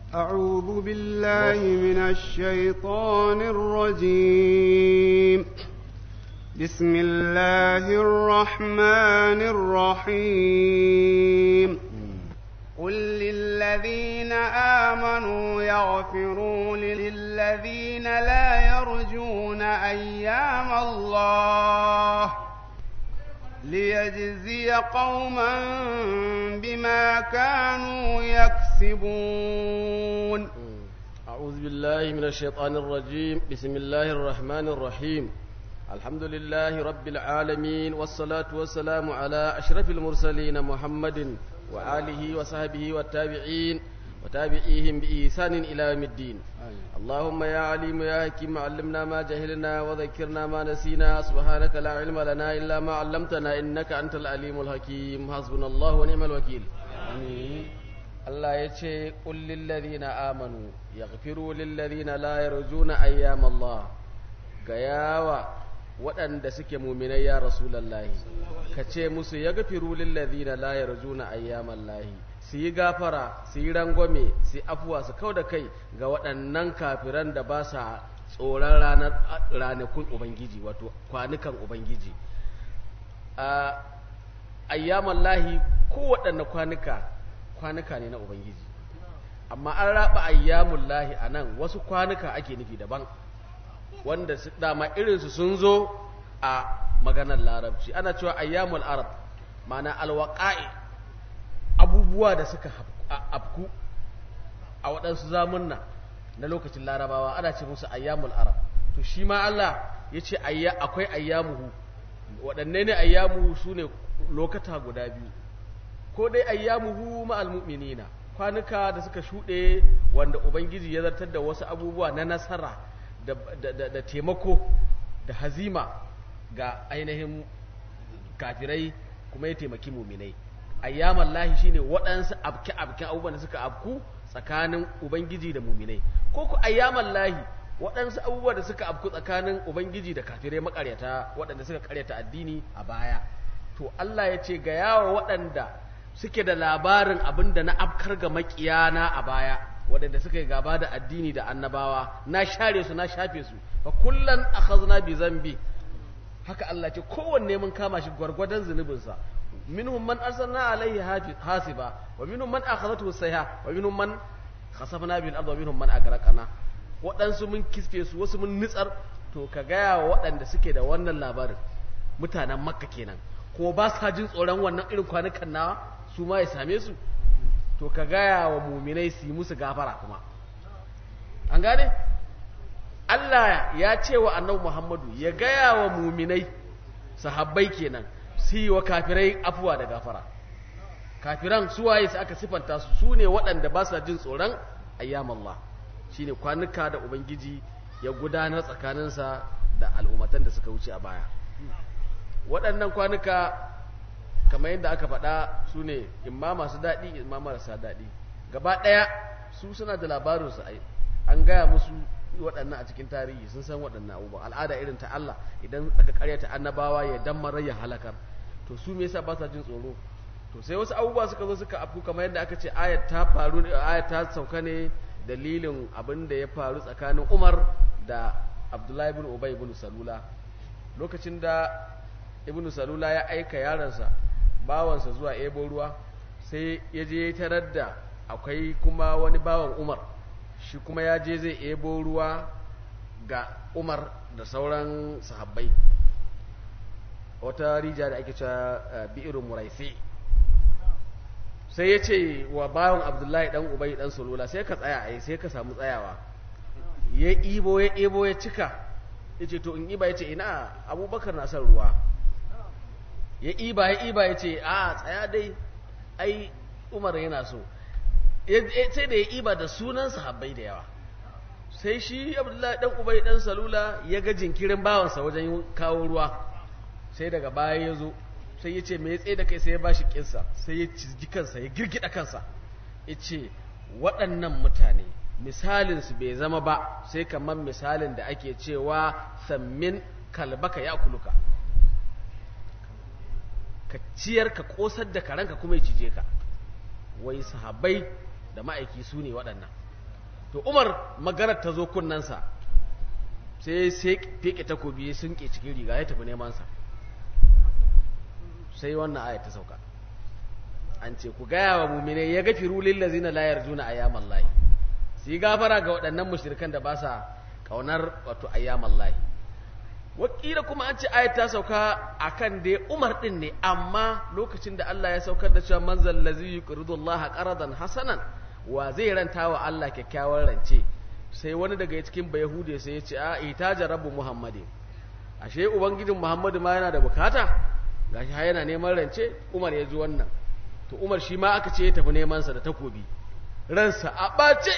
أعوذ بالله من الشيطان الرجيم بسم الله الرحمن الرحيم قل للذين آمنوا يغفروا للذين لا يرجون أيام الله ليجزي قوما بما كانوا يكسبون أعوذ بالله من الشيطان الرجيم بسم الله الرحمن الرحيم الحمد لله رب العالمين والصلاة والسلام على أشرف المرسلين محمد وآله وصحبه والتابعين وتابعيهم بإحسان إلى يوم الدين اللهم يا عليم يا حكيم علمنا ما جهلنا وذكرنا ما نسينا سبحانك لا علم لنا إلا ما علمتنا إنك أنت العليم الحكيم حسبنا الله ونعم الوكيل آمين Allah ya ce ƙullin ladina amanu ya gafiru lilladina la yarjuna ayyam Allah ga yawa waɗanda suke muminai ya rasulallahi ka ce musu ya gafiru lilladina la yarjuna ayyam Allah su yi gafara su yi rangwame su yi afuwa su kau da kai ga waɗannan kafiran da ba sa tsoron ranar ranakun ubangiji wato kwanukan ubangiji a ayyaman lahi kowaɗanne kwanuka kwanuka ne na ubangiji amma an raba ayyamun lahi a nan wasu kwanuka ake nufi daban wanda dama irinsu sun zo a maganar larabci ana cewa ayyamul arab mana alwaƙa'i abubuwa da suka afku a waɗansu zamunna na lokacin larabawa ana ce musu ayyamul arab to shi ma Allah ya ce akwai ayyamuhu waɗanne ne ayyamuhu su ne lokata guda biyu ko dai ayyamuhu ma'al mu'minina kwanuka da suka shuɗe wanda ubangiji ya zartar da wasu abubuwa na nasara da, da, da, taimako da hazima ga ainihin kafirai kuma ya taimaki muminai ayyaman lahi shine waɗansu abke abke abubuwan da suka abku tsakanin ubangiji da muminai ko ku ayyaman lahi waɗansu abubuwa da suka abku tsakanin ubangiji da kafirai makaryata waɗanda suka karyata addini a baya to Allah ya ce ga yawa waɗanda suke da labarin abin da na afkar ga makiyana a baya waɗanda suka yi gaba da addini da annabawa na share su na shafe su fa kullan akhazna bi zambi haka Allah ce kowanne mun kama shi gwargwadon zunubinsa minhum man arsalna alaihi hasiba wa minhum man akhadhathu sayha wa minhum man khasafna bil ardi wa minhum man agraqana waɗansu mun kisfe su wasu mun nitsar to ka gaya wa waɗanda suke da wannan labarin mutanen makka kenan ko ba sa jin tsoron wannan irin kwanukan nawa su ma ya same su to ka gaya wa muminai su yi musu gafara kuma an gane Allah ya ce wa annabi Muhammadu ya gaya wa muminai sahabbai kenan su yi wa kafirai afuwa da gafara kafiran suwaye su aka sifanta su su ne waɗanda ba sa jin tsoron ayyam Allah shine kwanuka da ubangiji ya gudanar tsakaninsa da al'ummatan da suka wuce a baya waɗannan kwanuka kamar yadda aka faɗa su ne imma masu daɗi imma marasa daɗi gaba ɗaya su suna da labarinsu an gaya musu waɗannan a cikin tarihi sun san waɗannan abubuwan al'ada irin ta Allah idan aka karyata annabawa ya dammar ya halakar to su me yasa ba sa jin tsoro to sai wasu abubuwa suka zo suka afku kamar yadda aka ce ayat ta faru ayat ta sauka ne dalilin abin da ya faru tsakanin Umar da Abdullahi ibn Ubay ibn Salula lokacin da ibn Salula ya aika yaransa bawansa zuwa ebo ruwa sai ya je tarar da akwai kuma wani bawan Umar shi kuma ya je zai ebo ruwa ga Umar da sauran sahabbai wata rija da ake cewa bi'irin muraisi sai ya ce wa bawan abdullahi dan ubai dan solula sai ka tsaya a sai ka samu tsayawa ya ibo ya ebo ya cika ya ce to in iba ya ce ina abubakar na son ruwa ya iba ya iba ya ce a tsaya dai ai umar yana so sai da ya iba da sunan sahabbai da yawa sai shi abdullahi dan ubai dan salula ya ga jinkirin bawansa wajen kawo ruwa sai daga baya ya zo sai ya ce me ya tsaye da kai sai ya bashi kinsa sai ya cizgi kansa ya girgida kansa ya ce waɗannan mutane misalinsu bai zama ba sai kamar misalin da ake cewa sammin kalbaka ya kuluka ka ciyar ka kosar da karanka kuma ya cije ka wai sahabbai da ma'aiki su ne waɗannan to umar maganar ta zo kunnensa sai sai feke takobi sun ke cikin riga ya tafi neman sa sai wannan aya ta sauka an ce ku gaya wa mumine ya gafiru lillazina la yarjuna ayyamal lahi su yi gafara ga waɗannan mushrikan da ba sa kaunar wato ayyamal lahi wakila kuma an ce ayat ta sauka akan dai Umar din ne amma lokacin da Allah ya saukar da cewa manzal ladzi yuqridu Allah qaradan hasanan wa zai ranta wa Allah kyakkyawan rance sai wani daga cikin bayahude sai ya ce a itaja rabbu muhammadin ashe ubangijin muhammadu ma yana da bukata gashi har yana neman rance Umar ya ji wannan to Umar shi ma aka ce ya tafi neman sa da takobi ransa a bace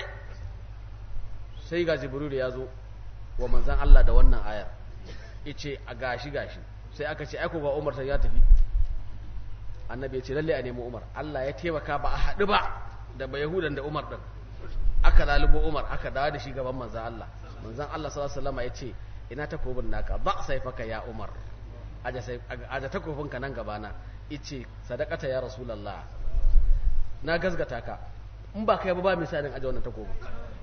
sai ga Jibril ya zo wa manzon Allah da wannan ayar yace a gashi gashi sai aka ce aiko ga Umar sai ya tafi annabi ya ce lalle a nemi Umar Allah ya taimaka ba a haɗu ba da ba Yahudan da Umar din aka lalubo Umar aka dawo da shi gaban manzon Allah manzon Allah sallallahu alaihi wasallam ya ce ina takobin naka ba saifaka ya Umar aja sai aja takobin ka nan gabana yace sadaqata ya rasulullah na gazgata ka in ba kai ba ba misalin aja wannan takobin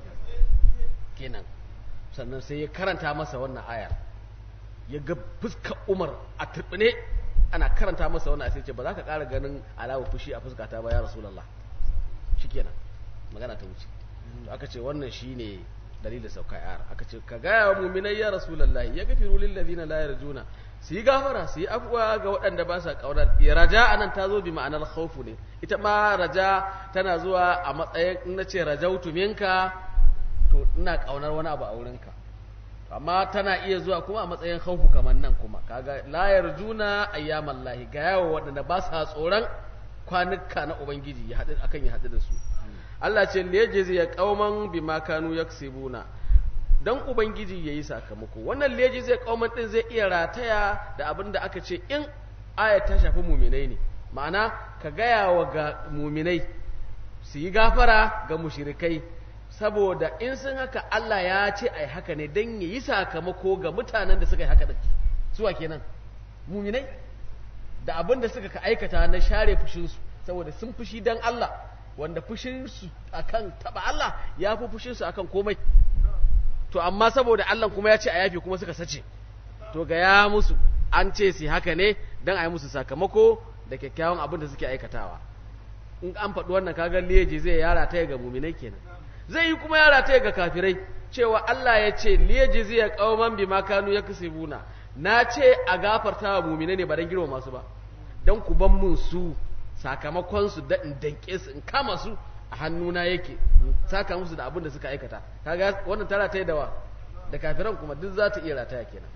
kenan sannan sai ya karanta masa wannan ayar ya ga fuskar umar a turbine ana karanta masa wannan sai ce ba za ka ƙara ganin alawa fushi a fuskata ba ya rasulallah shikenan magana ta wuce to aka ce wannan shine dalilin sauka yar aka ce ka gaya wa mu'minai ya rasulallah ya gafiru lil ladina la yarjuna su yi gafara su yi afuwa ga waɗanda ba sa ƙaunar raja anan ta zo bi ma'anar khawfu ne ita ma raja tana zuwa a matsayin in nace rajautu minka to ina ƙaunar wani abu a wurinka amma tana iya zuwa kuma a matsayin khawfu kamar nan kuma kaga la yarjuna ayyamal lahi ga yawo waɗanda ba sa tsoron kwanuka na ubangiji ya haɗu akan ya haɗu da su Allah ce liyajizi ya qauman bima kanu yaksibuna dan ubangiji yayi sakamako wannan liyajizi ya qauman din zai iya rataya da abin da aka ce in aya ta shafi muminai ne ma'ana ka gaya wa ga muminai su yi gafara ga mushrikai saboda in sun haka Allah ya ce ai haka ne dan yayi sakamako ga mutanen da suka yi haka din suwa kenan muminai da abin da suka ka aikata na share fushinsu saboda sun fushi dan Allah wanda fushinsu akan taba Allah ya fi fushinsu akan komai to amma saboda Allah kuma ya ce a yafi kuma suka sace to ga ya musu an ce su haka ne dan a yi musu sakamako da kyakkyawan abin da suke aikatawa in an faɗi wannan kaga liyaji zai yara ta ga muminai kenan zai yi kuma yara ta ga kafirai cewa Allah ya ce liyaji zai kauman bima kanu yaksibuna na ce a gafarta wa muminai ne ba dan girma masu ba dan ku ban mun su sakamakon su da in danke su in kama su a hannuna yake in saka musu da abin da suka aikata kaga wannan tara ta yi dawa da kafiran kuma duk za ta iya rataya kenan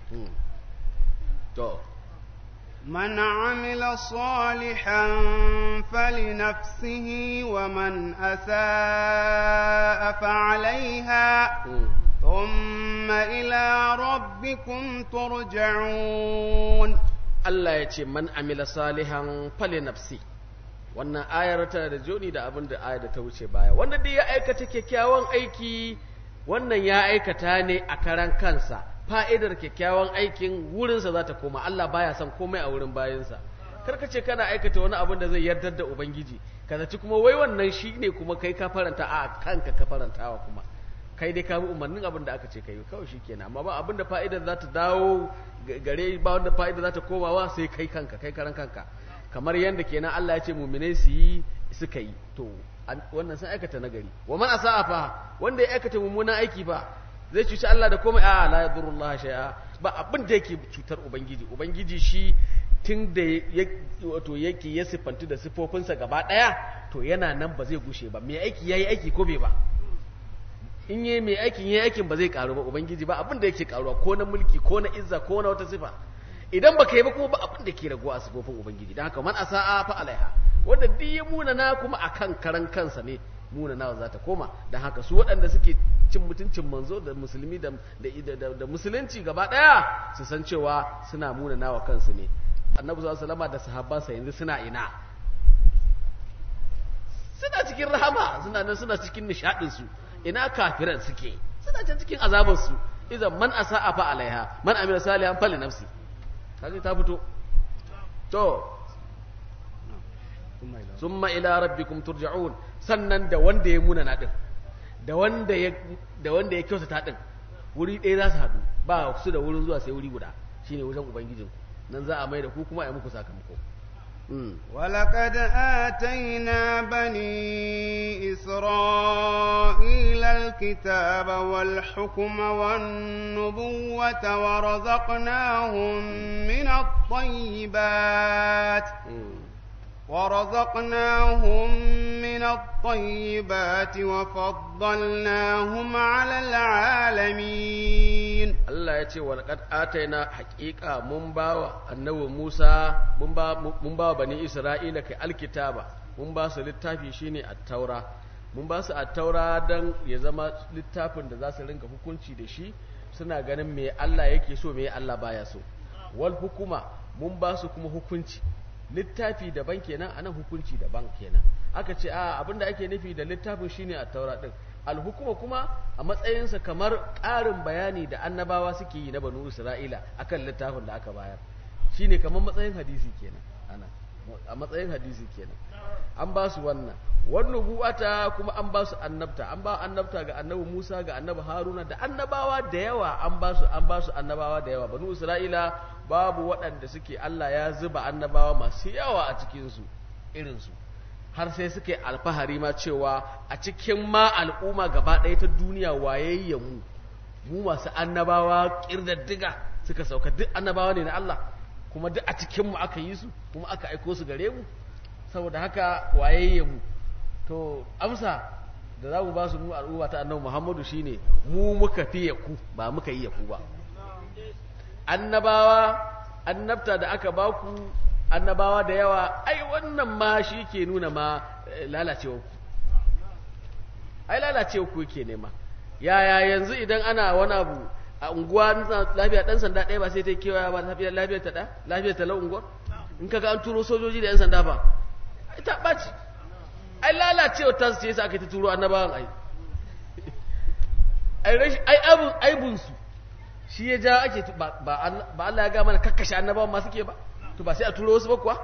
to من عمل صالحا فلنفسه ومن أساء فعليها ثم إلى ربكم ترجعون Allah ya ce man amila salihan fali nafsi wannan ayar tana da joni da abin da ayar da ta wuce baya wanda dai ya aikata kyakkyawan aiki wannan ya aikata ne a karan kansa fa'idar kyakkyawan aikin wurinsa za ta koma Allah baya son komai a wurin bayansa karka ce kana aikata wani abin da zai yardar da ubangiji ka zaci kuma wai wannan shi ne kuma kai ka faranta a kanka ka farantawa kuma kai dai ka bi umarnin abin da aka ce kai kawai shi kenan amma ba abin da fa'idar za ta dawo gare ba wanda fa'ida za ta komawa sai kai kanka kai karan kanka kamar yadda kenan Allah ya ce muminai su yi suka yi to wannan sun aikata nagari wa man asa'a fa wanda ya aikata mummunan aiki fa zai cuci Allah da komai a la yadurullah shay'a ba abin da yake cutar ubangiji ubangiji shi tun da wato yake ya sifantu da sifofinsa gaba daya to yana nan ba zai gushe ba mai aiki yayi aiki ko bai ba in yi mai aikin yi aikin ba zai karu ba ubangiji ba abin da yake karuwa ko na mulki ko na izza ko na wata sifa idan baka yi ba kuma ba abin da ke raguwa a sifofin ubangiji don haka man asa'a fa alaiha wanda duk ya munana kuma akan karan kansa ne munana za ta koma don haka su waɗanda suke cin mutuncin manzo da musulmi da da musulunci gaba ɗaya su san cewa suna munana wa kansu ne annabi sallallahu alaihi wasallam da sahabbansa yanzu suna ina suna cikin rahama suna nan suna cikin nishadin su ina kafiran suke suna can cikin azabarsu idan man asa'a fa alaiha man amila salihan fali nafsi kaje ta fito to summa ila rabbikum turja'un sannan da wanda ya muna nadin da wanda ya da wanda ya kyautata din wuri ɗaya za su haɗu ba su da wurin zuwa sai wuri guda shine wajen ubangijin nan za a mai da ku kuma a yi muku sakamako ولقد آتينا بني إسرائيل الكتاب والحكم والنبوة ورزقناهم من الطيبات ورزقناهم من الطيبات وفضلناهم على العالمين Allah ya ce walƙad ataina haƙiƙa mun ba wa annabi Musa mun ba mun ba bani Isra'ila kai alkitaba mun ba su littafi shine at-taura mun ba su at-taura dan ya zama littafin da za su rinka hukunci da shi suna ganin me Allah yake so me Allah baya so wal hukuma mun ba su kuma hukunci littafi daban kenan anan hukunci daban kenan aka ce a abinda ake nufi da littafin shine at-taura din alhukuma kuma a matsayinsa kamar ƙarin bayani da annabawa suke yi na banu isra'ila akan littafin da aka bayar shine kamar matsayin hadisi kenan ana a matsayin hadisi kenan an ba su wannan wannan buwata kuma an ba su annabta an ba annabta ga annabi Musa ga annabi Haruna da annabawa da yawa an ba su an ba su annabawa da yawa banu Isra'ila babu waɗanda suke Allah ya zuba annabawa masu yawa a cikin su irin su har sai suke alfahari ma cewa a cikin ma al'umma gaba ɗaya ta duniya wayayya mu mu masu annabawa kirdaddiga suka sauka duk annabawa ne na Allah kuma duk a cikin mu aka yi su kuma aka aiko su gare mu saboda haka wayayya mu to amsa da za mu ba su mu al'umma ta annabi Muhammadu shine mu muka fiye ku ba muka yi ku ba annabawa annabta da aka ba ku annabawa da yawa ai wannan ma shi ke nuna ma lalacewa ku ai lalacewa ku yake nema yaya yanzu idan ana wani abu a unguwa lafiya dan sanda ɗaya ba sai ta kewaya ba lafiya lafiya ta ɗaya lafiya ta la unguwa in kaga an turo sojoji da yan sanda ba ai ta ɓaci ai lalacewa ta ce yasa aka ta turo annabawan ai ai rashin ai abun aibun su shi ya ja ake ba Allah ya ga mana kakkashe annabawan ma suke ba to ba sai a turo wasu ba kuwa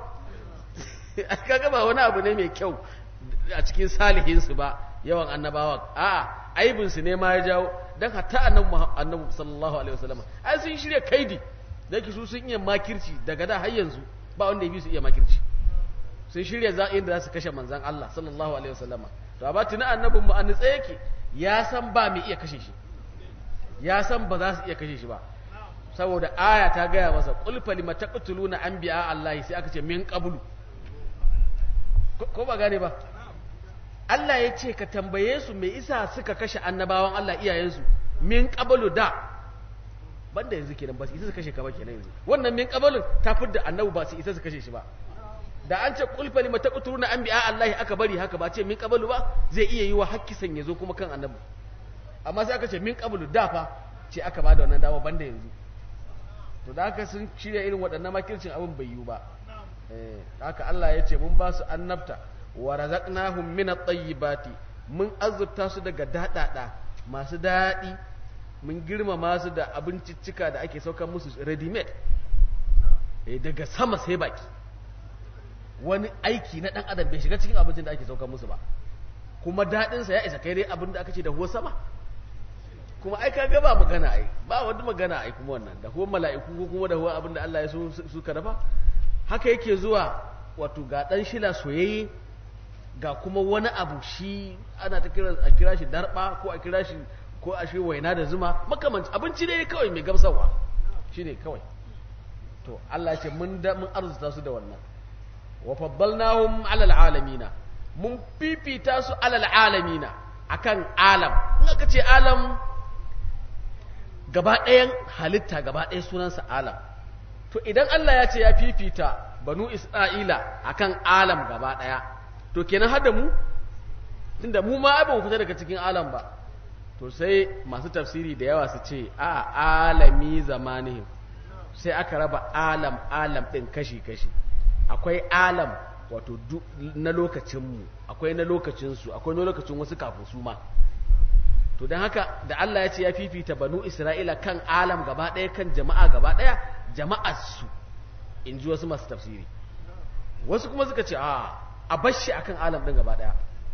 kaga ba wani abu ne mai kyau a cikin salihinsu ba yawan annabawa a'a aibin su ne ma ya jawo dan hatta annabi annabi sallallahu alaihi wasallam ai sun shirya kaidi da su sun iya makirci daga da har yanzu ba wanda ya bi su iya makirci sun shirya za inda za su kashe manzon Allah sallallahu alaihi wasallam to amma tuna annabin mu an nitsa yake ya san ba mai iya kashe shi ya san ba za su iya kashe shi ba saboda aya ta gaya masa ƙulfa lima taqtuluna anbiya Allah sai aka ce min qablu ko ba gane ba Allah ya ce ka tambaye su me isa suka kashe annabawan Allah iyayensu min qablu da banda yanzu kenan ba su isa su kashe ka ba kenan yanzu wannan min qablun ta fidda annabi ba su isa su kashe shi ba da an ce ƙulfa lima taqtuluna anbiya Allah aka bari haka ba ce min qablu ba zai iya yi wa hakkisan yazo kuma kan annabi amma sai aka ce min qablu da fa ce aka bada wannan dama banda yanzu to da haka sun shirya irin waɗannan makircin abin bai yiwu ba haka Allah ya ce mun ba su annabta wa razaqnahum min at-tayyibati mun azurta su daga dadada masu daɗi mun girmama su da abinciccika da ake saukar musu ready made daga sama sai baki wani aiki na dan adam bai shiga cikin abincin da ake saukar musu ba kuma daɗinsa ya isa kai dai abin da aka ce da huwa sama kuma ai kaga ba magana ai ba wani magana ai kuma wannan da kuma mala'iku ko kuma da huwa abin da Allah ya so suka dafa haka yake zuwa wato ga dan shila soyayye ga kuma wani abu shi ana ta kira a kira shi darba ko a kira shi ko a shi waina da zuma makamanci abinci ne kawai mai gamsarwa shine kawai to Allah ya ce mun da mun arzuta su da wannan wa faddalnahum alal alamina mun fifita su alal alamina akan alam in aka ce alam gaba ɗayan halitta gaba ɗaya sunansa alam to idan Allah ya ce ya fifita banu isra'ila akan alam gaba ɗaya to kenan har da mu tunda mu ma ba mu fita daga cikin alam ba to sai masu tafsiri da yawa su ce a alami zamanihim sai aka raba alam alam ɗin kashi-kashi akwai alam wato na lokacinmu akwai na lokacinsu akwai na lokacin wasu kafin su ma to don haka da Allah ya ce ya fifita banu Isra'ila kan alam gaba ɗaya kan jama'a gaba ɗaya jama'arsu in ji wasu masu tafsiri wasu kuma suka ce a a bashi akan alam ɗin gaba ɗaya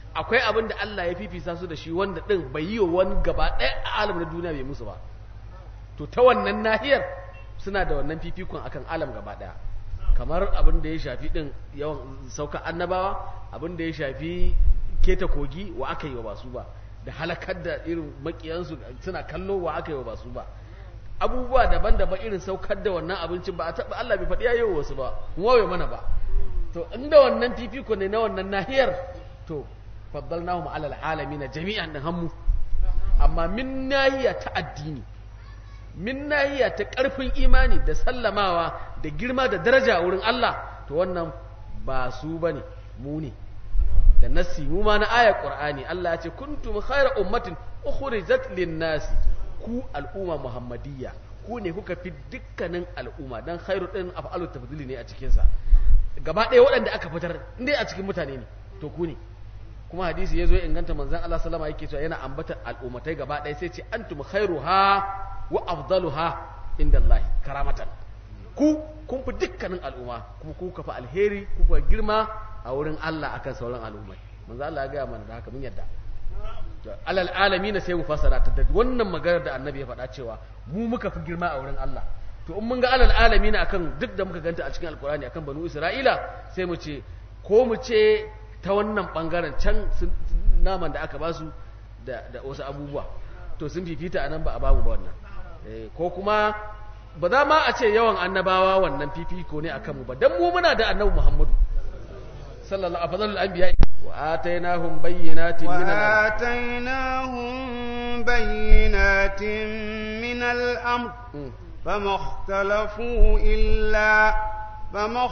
akwai abin da Allah ya fifisa su da shi wanda din bai yi wa wani gaba ɗaya a alam na duniya bai musu ba to ta wannan nahiyar suna da wannan fifikon akan alam gaba ɗaya kamar abin da ya shafi din yawan sauka annabawa abin da ya shafi keta kogi wa aka yi wa basu ba da halakar da irin makiyansu suna kallo wa aka yi wa basu ba abubuwa daban-daban irin saukar da wannan abincin ba a taɓa Allah bai faɗi yayi wasu ba wawe mana ba to inda wannan fifiko ne na wannan nahiyar to faddalnahum alal alamin jami'an din hammu amma min nahiya ta addini min nahiya ta ƙarfin imani da sallamawa da girma da daraja a wurin Allah to wannan ba su bane mu ne da nassi mu ma na ayar qur'ani Allah ya ce kuntum khayra ummatin ukhrijat lin-nasi ku al'umma muhammadiyya ku ne kuka fi dukkanin al'umma dan khairu din af'alu tafdili ne a cikin sa gaba ɗaya waɗanda aka fitar indai a cikin mutane ne to ku ne kuma hadisi yazo ya inganta manzon Allah sallama yake cewa yana ambata al'ummatai gaba ɗaya sai ce antum khairuha wa afdaluha indallahi karamatan ku kun fi dukkanin al'umma kuma ku ka fi alheri ku fa girma a wurin Allah akan sauran al'ummai manzo Allah ya ga mana da haka mun yadda alal alamin sai mu fassara ta da wannan maganar da annabi ya faɗa cewa mu muka fi girma a wurin Allah to in mun ga alal alamin akan duk da muka ganta a cikin alkurani akan banu isra'ila sai mu ce ko mu ce ta wannan bangaren can naman da aka basu da da wasu abubuwa to sun fifita anan ba a babu ba wannan ko kuma ba za ma a ce yawan annabawa wannan fifiko ne akan mu ba dan mu muna da annabi Muhammadu sallallahu alaihi wasallam anbiya wa atainahum bayyinatin min wa atainahum bayyinatin min al-amr فما اختلفوا إلا فما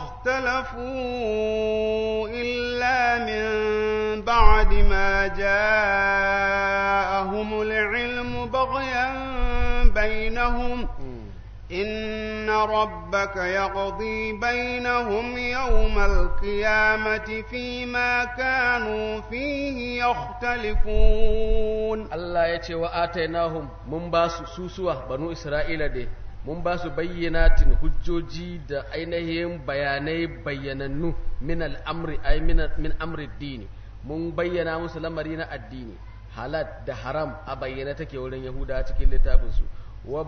اختلفوا إلا من بعد ما جاءهم العلم بغيا بينهم إن ربك يقضي بينهم يوم القيامة فيما كانوا فيه يختلفون الله يتي وآتيناهم من باس سوسوة بنو إسرائيل دي mun ba su bayyanatin hujjoji da ainihin bayanai bayyanannu min al'amri ay min amri dini mun bayyana musu lamari na addini halal da haram a bayyana take wurin yahuda cikin littafinsu wa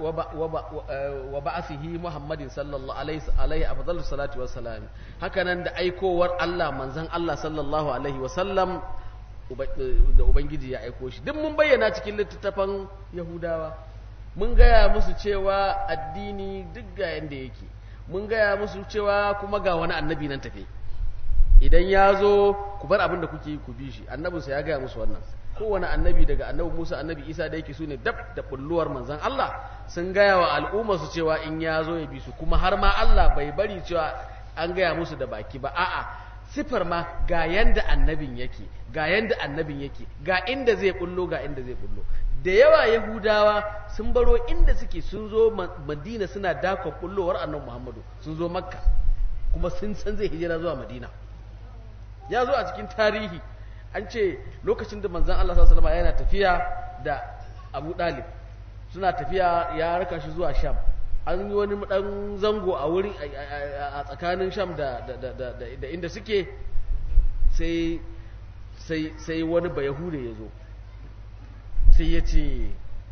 ba'asihi muhammadin sallallahu alaihi afdalu salatu wassalam haka nan da aikowar Allah manzon Allah sallallahu alaihi wasallam da ubangiji ya aiko shi duk mun bayyana cikin littattafan yahudawa mun gaya musu cewa addini duk ga yanda yake mun gaya musu cewa kuma ga wani annabi nan tafe idan ya zo ku bar abin da kuke yi ku bi shi annabinsa ya gaya musu wannan kowane annabi daga annabi Musa annabi Isa da yake su ne dab da bulluwar manzon Allah sun gaya wa al'umma su cewa in ya zo ya bi su kuma har ma Allah bai bari cewa an gaya musu da baki ba a'a sifar ma ga yanda annabin yake ga yanda annabin yake ga inda zai bullo ga inda zai bullo da yawa yahudawa sun baro inda suke sun zo madina suna dakon bullowar annabi muhammadu sun zo makka kuma sun san zai hijira zuwa madina ya zo a cikin tarihi an ce lokacin da manzan Allah sallallahu alaihi yana tafiya da Abu Dalib suna tafiya ya raka shi zuwa Sham an yi wani dan zango a wurin a tsakanin Sham da da inda suke sai sai sai wani bayahude ya zo sai ya ce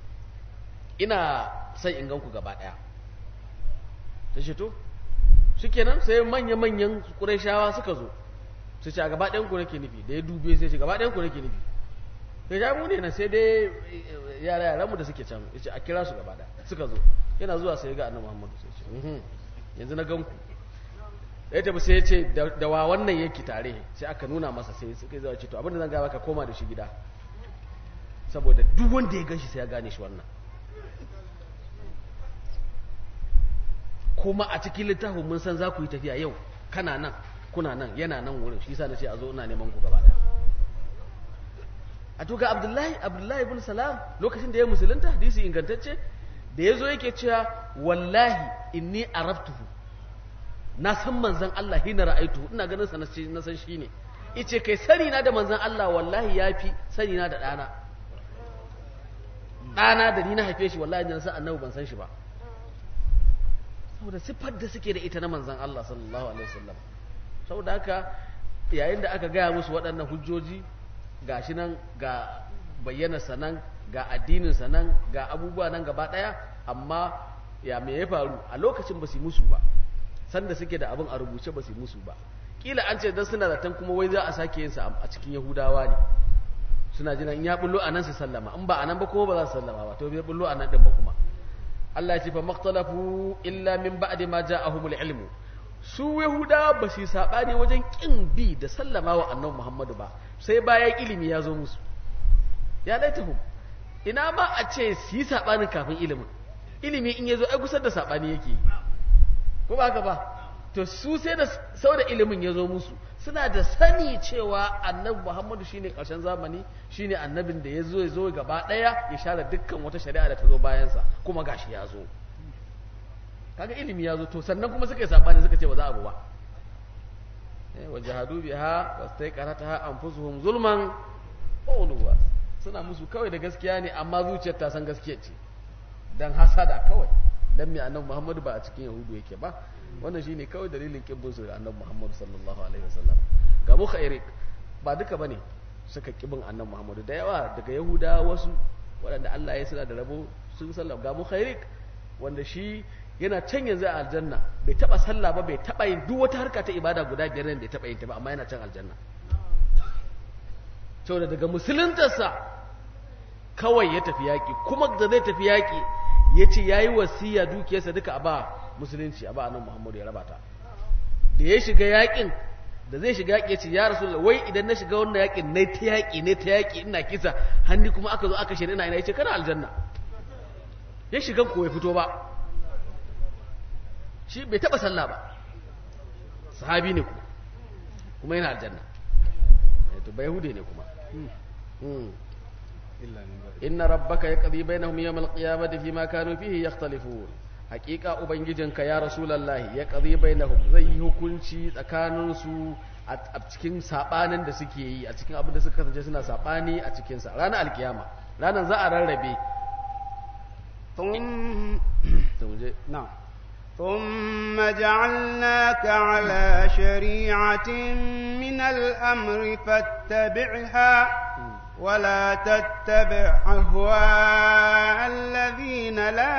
ina son in ganku gaba daya ta ce to shikenan sai manya-manyan ƙurayshawa suka zo su ce a gaba ɗayan ku nake nufi da ya dube sai ce gaba ɗayan ku nake nufi sai ja mu ne na sai dai yara yaran mu da suke can yace a kira su gaba ɗaya suka zo yana zuwa sai ga annabi Muhammadu sai ce yanzu na ganku ya tafi sai ya ce da wa wannan yake tare sai aka nuna masa sai suka zuwa ce to abinda zan gaba ka koma da shi gida saboda duk wanda ya ganshi sai ya gane shi wannan kuma a cikin littafin mun san za ku yi tafiya yau kana nan kuna nan yana nan wurin shi yasa nace a zo ina neman ku gaba daya a to ga Abdullahi Abdullahi ibn Salam lokacin da ya musulunta hadisi ingantacce da yazo yake cewa wallahi inni araftuhu na san manzon Allah hina ra'aitu ina ganin sa na san shi ne yace kai sani na da manzon Allah wallahi yafi sani na da dana dana da ni na haife shi wallahi na san annabi ban san shi ba saboda siffar da suke da ita na manzon Allah sallallahu alaihi wasallam saboda haka yayin da aka gaya musu waɗannan hujjoji gashi nan ga bayyana sanan ga addinin sanan ga abubuwa nan gaba daya amma ya me ya faru a lokacin ba su musu ba sanda suke da abin a rubuce ba su musu ba kila an ce dan suna zaton kuma wai za a sake yin sa a cikin yahudawa ne suna jina in ya bullo a nan su sallama in ba a nan ba kuma ba za su sallama ba to bai bullo a nan din ba kuma Allah ya ce fa maktalafu illa min ba'di ma ja'ahumul ilmu su yahudawa ba su sabani wajen kin bi da sallama wa annabi Muhammadu ba sai bayan ilimi ya zo musu ya laitahum ina ma a ce su yi sabanin kafin ilimin ilimi in ya zo ai gusar da sabani yake ko ba haka ba to su sai da sau da ilimin ya zo musu suna da sani cewa annabi muhammadu shine karshen zamani shine annabin da ya zo ya zo gaba daya ya share dukkan wata shari'a da ta zo bayansa kuma gashi ya zo kaga ilimi ya zo to sannan kuma suka yi sabani suka ce ba za a bu ba wa jahadu biha wastaiqarataha anfusuhum zulman qawluwa suna musu kawai da gaskiya ne amma zuciyar ta san gaskiya ce dan hasada kawai dan mai annabi Muhammadu ba a cikin Yahudu yake ba wannan shine kawai dalilin kibbin su da annabi Muhammadu sallallahu alaihi wasallam ga mu khairik ba duka bane suka kibin annabi Muhammadu da yawa daga Yahuda wasu waɗanda Allah ya suna da rabo sun sallam ga mu khairik wanda shi yana can yanzu a aljanna bai taba sallah ba bai taba yin duk wata harka ta ibada guda biyar da ya taba yin ta ba amma yana can aljanna saboda daga musuluntarsa kawai ya tafi yaƙi kuma da zai tafi yaƙi ya ce ya yi wasiya dukiyarsa duka a ba musulunci a ba nan muhammadu ya raba ta da ya shiga yaƙin da zai shiga yaƙi ya ce ya rasu wai idan na shiga wannan yaƙin na ta yaƙi ne ta yaƙi ina kisa hannu kuma aka zo aka shirin ina ina ya ce kana aljanna ya shiga ko ya fito ba shi bai taɓa sallah ba sahabi ne kuma kuma yana aljanna to bai hude ne kuma inna rabbaka yaqdi bainahum yawm al-qiyamati fima kanu fihi yakhtalifun haqiqa ubangijinka ya rasulullahi yaqdi bainahum zai yi hukunci tsakanin su a cikin sabanin da suke yi a cikin abin da suka kasance suna sabani a cikin sa ranar alkiyama ranar za a rarrabe نعم ثم جعلناك على شريعة من الأمر فاتبعها ولا تتبع أهواء الذين لا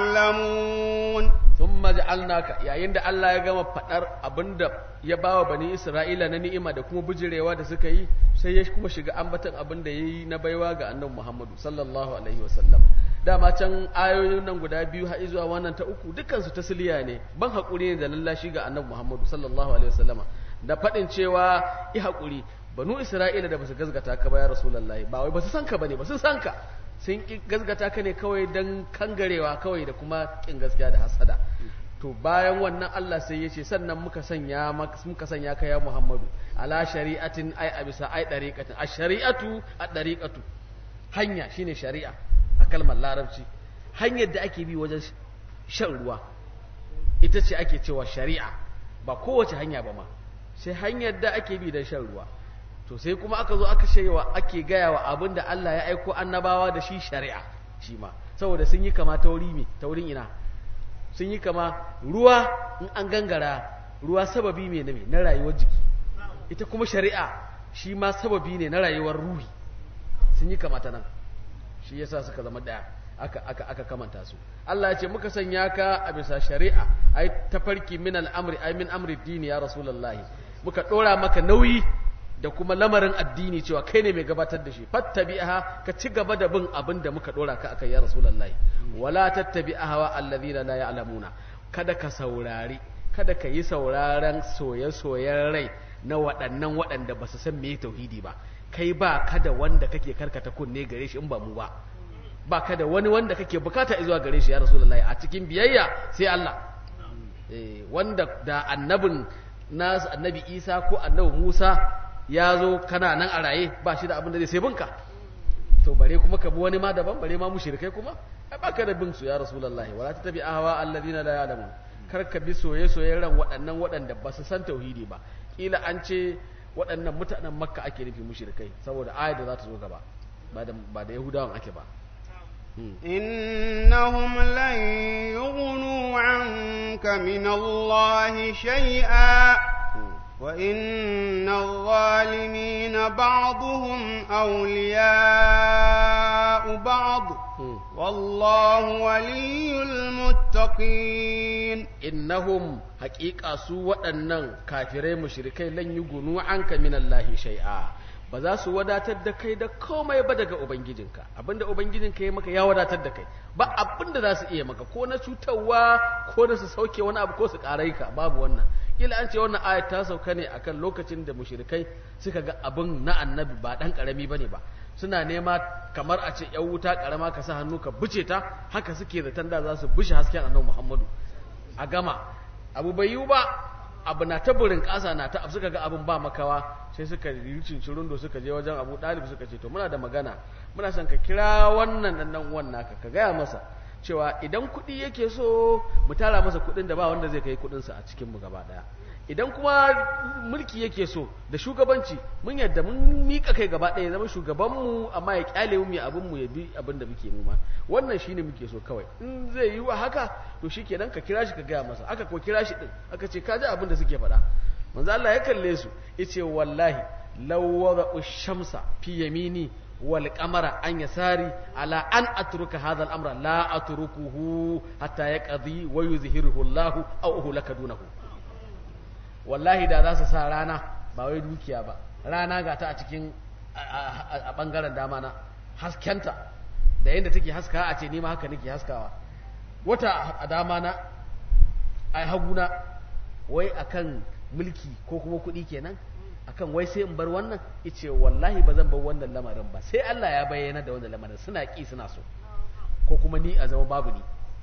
يعلمون ثم جعلناك يا عند الله ya gama fadar abinda ya bawa bani Isra'ila na ni'ima da kuma bujirewa da suka yi sai ya kuma shiga ambatan abinda yayi na baiwa ga Annabi Muhammadu sallallahu alaihi wasallam dama can ayoyin nan guda biyu har zuwa wannan ta uku dukkan su tasliya ne ban hakuri ne da lallashi ga Annabi Muhammadu sallallahu alaihi wasallama da fadin cewa i hakuri banu isra'ila da basu gazgata ka ba ya rasulullahi ba wai basu san ka bane basu san ka sun ki gazgata ka ne kawai dan kangarewa kawai da kuma kin gaskiya da hasada to bayan wannan Allah sai ya ce sannan muka sanya muka sanya ka ya Muhammadu ala shari'atin ai a bisa ai dariqatin a shari'atu a dariqatu hanya shine shari'a a kalmar larabci hanyar da ake bi wajen shan ruwa ita ce ake cewa shari'a ba kowace hanya ba ma sai hanyar da ake bi don shan ruwa to sai kuma aka zo aka shewa ake gaya wa abin da Allah ya aiko annabawa da shi shari'a shi ma saboda sun yi kama tauri me taurin ina sun yi kama ruwa in an gangara ruwa sababi me na me na rayuwar jiki ita kuma shari'a shi ma sababi ne na rayuwar ruhi sun yi kama ta nan shi yasa suka zama daya aka aka aka kamanta su Allah ya ce muka sanya ka a bisa shari'a ai tafarki min al'amri ai min amri dini ya rasulullahi muka dora maka nauyi da kuma lamarin addini cewa kai ne mai gabatar da shi fattabi'aha ka ci gaba da bin abin da muka dora ka akai ya rasulullahi wala tattabi'aha allazina la ya'lamuna kada ka saurari kada ka yi sauraron soye-soyen rai na waɗannan waɗanda ba su san me tauhidi ba kai ba kada wanda kake karkata kunne gare shi in ba mu ba ba kada wani wanda kake bukata zuwa gare shi ya rasulullahi a cikin biyayya sai Allah eh wanda da annabin nasu annabi Isa ko annabi Musa ya zo kana nan a raye ba shi da abin da zai sai binka to bare kuma ka bi wani ma daban bare ma mushrikai kuma ai ba ka da bin su ya rasulullahi wala tabi ahwa alladhina la ya'lamun kar ka bi soye soyen ran waɗannan waɗanda ba su san tauhidi ba kila an ce waɗannan mutanen makka ake nufi mushrikai saboda ayat da za ta zo gaba ba da ba da yahudawan ake ba إنهم لن يغنوا عنك من الله شيئا وإن الظالمين بعضهم أولياء بعض والله ولي المتقين innahum haƙiƙa su waɗannan kafirai mushrikai lan yugunu anka minallahi shay'a ba za su wadatar da kai da komai ba daga ubangijinka abinda ubangijinka ya maka ya wadatar da kai ba abinda za su iya maka ko na cutarwa ko na su sauke wani abu ko su ƙarai ka babu wannan kila an ce wannan ayat ta sauka ne akan lokacin da mushrikai suka ga abin na annabi ba dan karami bane ba suna nema kamar a ce yan wuta karama ka sa hannu ka buce ta haka suke zaton da za su bushe hasken annabi Muhammadu a gama abu bai yiwu ba abu na ta burin ƙasa na ta suka ga abin ba makawa sai suka yi cincirundo suka je wajen abu ɗalib suka ce to muna da magana muna son ka kira wannan ɗan ɗan uwan naka ka gaya masa cewa idan kuɗi yake so mu tara masa kuɗin da ba wanda zai kai kuɗinsa a cikin mu gaba ɗaya idan kuma mulki yake so da shugabanci mun yadda mun mika kai gaba ɗaya zama shugabanmu amma ya kyale mu ya abin mu ya bi abin da muke noma wannan shine muke so kawai in zai yi wa haka to shikenan ka kira shi ka gaya masa aka ko kira shi din aka ce ka ji abin da suke faɗa manzo Allah ya kalle su yace wallahi law wada'u shamsa fi yamini wal qamara an yasari ala an atruka hadha al-amra la atrukuhu hatta yaqdi wa yuzhiruhu Allah aw uhlaka dunahu wallahi da za su sa rana ba wai dukiya ba rana ga ta a cikin a bangaren dama na haskenta da yadda take haska a ce nima haka nake haskawa wata a dama na a haguna wai akan mulki ko kuma kuɗi kenan akan wai sai in bar wannan ice wallahi ba zan bar wannan lamarin ba sai Allah ya bayyana da wannan lamarin suna ƙi suna so ko kuma ni a zama babu ni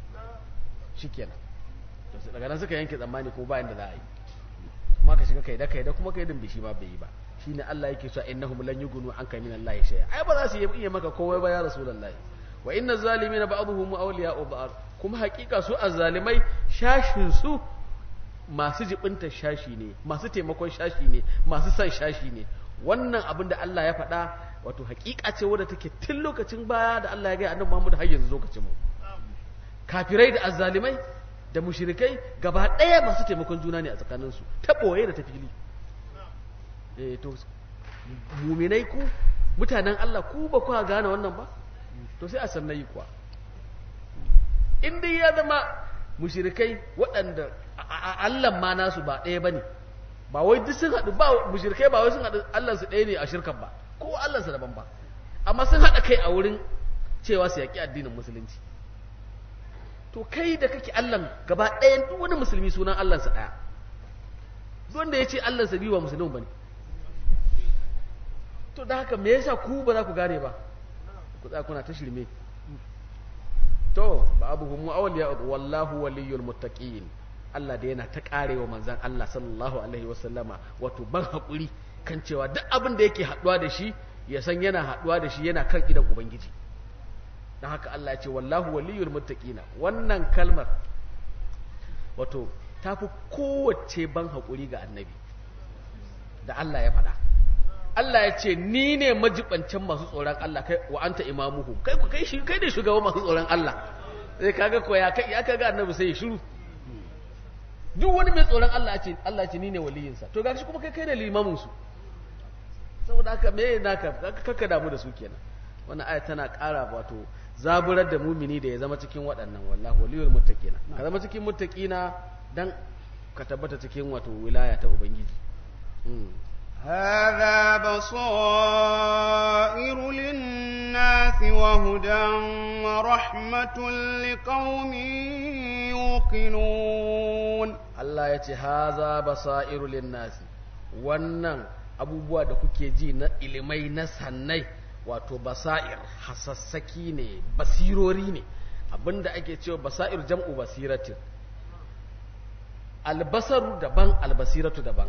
shikenan to daga nan suka yanke tsammani ko bayan da za a yi kuma ka shiga kaida kaida kuma kaidin bishi ma bai yi ba shine Allah yake cewa innahum lan yughnu anka min Allah shay'a ai ba za su iya maka komai ba ya rasulullahi wa inna zalimina ba'dhum awliya'u ba'd kuma hakika su azzalimai shashin su masu jibinta shashi ne masu taimakon shashi ne masu san shashi ne wannan abin da Allah ya faɗa wato hakika ce wadda take tun lokacin baya da Allah ya ga annabi Muhammad har yanzu lokacin mu kafirai da azzalimai da mushrikai gaba ɗaya masu taimakon juna ne a tsakaninsu ta ɓoye da ta fili eh to muminai ku mutanen Allah ku ba ku gane wannan ba to sai a sannayi kuwa in dai ya zama mushrikai waɗanda Allah ma nasu ba ɗaya bane ba wai duk sun haɗu ba mushrikai ba wai sun haɗu Allah su ɗaya ne a shirkan ba ko Allah su daban ba amma sun haɗa kai a wurin cewa su yaƙi addinin musulunci to kai da kake Allah gaba ɗayan duk wani musulmi sunan Allahnsa ɗaya wanda ya ce Allahnsa biyu ba musulmi ba ne to da haka me yasa ku ba za ku gane ba ku tsaya kuna ta shirme to ba abu mu awliya wallahu waliyul muttaqin Allah da yana ta karewa manzon Allah sallallahu alaihi wasallama wato ban hakuri kan cewa duk abin da yake haduwa da shi ya san yana haduwa da shi yana kan idan ubangiji don haka Allah ya ce wallahu waliyul muttaqina wannan kalmar wato tafi kowace ban haƙuri ga annabi da Allah ya faɗa Allah ya ce ni ne majibancin masu tsoron Allah kai wa anta imamuhu kai ku kai shi kai ne shugaban masu tsoron Allah sai kaga ko ya kai ya kaga annabi sai ya shiru duk wani mai tsoron Allah ce Allah ce ni ne waliyinsa to gashi kuma kai kai ne limamin su saboda haka me naka kaka damu da su kenan wannan aya tana ƙara wato zaburar da mumini da ya zama cikin waɗannan wallahu waliyul muttaqina ka zama cikin muttaqina dan ka tabbata cikin wato wilaya ta ubangiji هذا بصائر للناس وهدى ورحمة لقوم يوقنون Allah ya ce haza basairu linnasi wannan abubuwa da kuke ji na ilimai na sannai wato basair hasassaki ne basirori ne abinda ake cewa basair jam'u basiratin albasaru daban albasiratu daban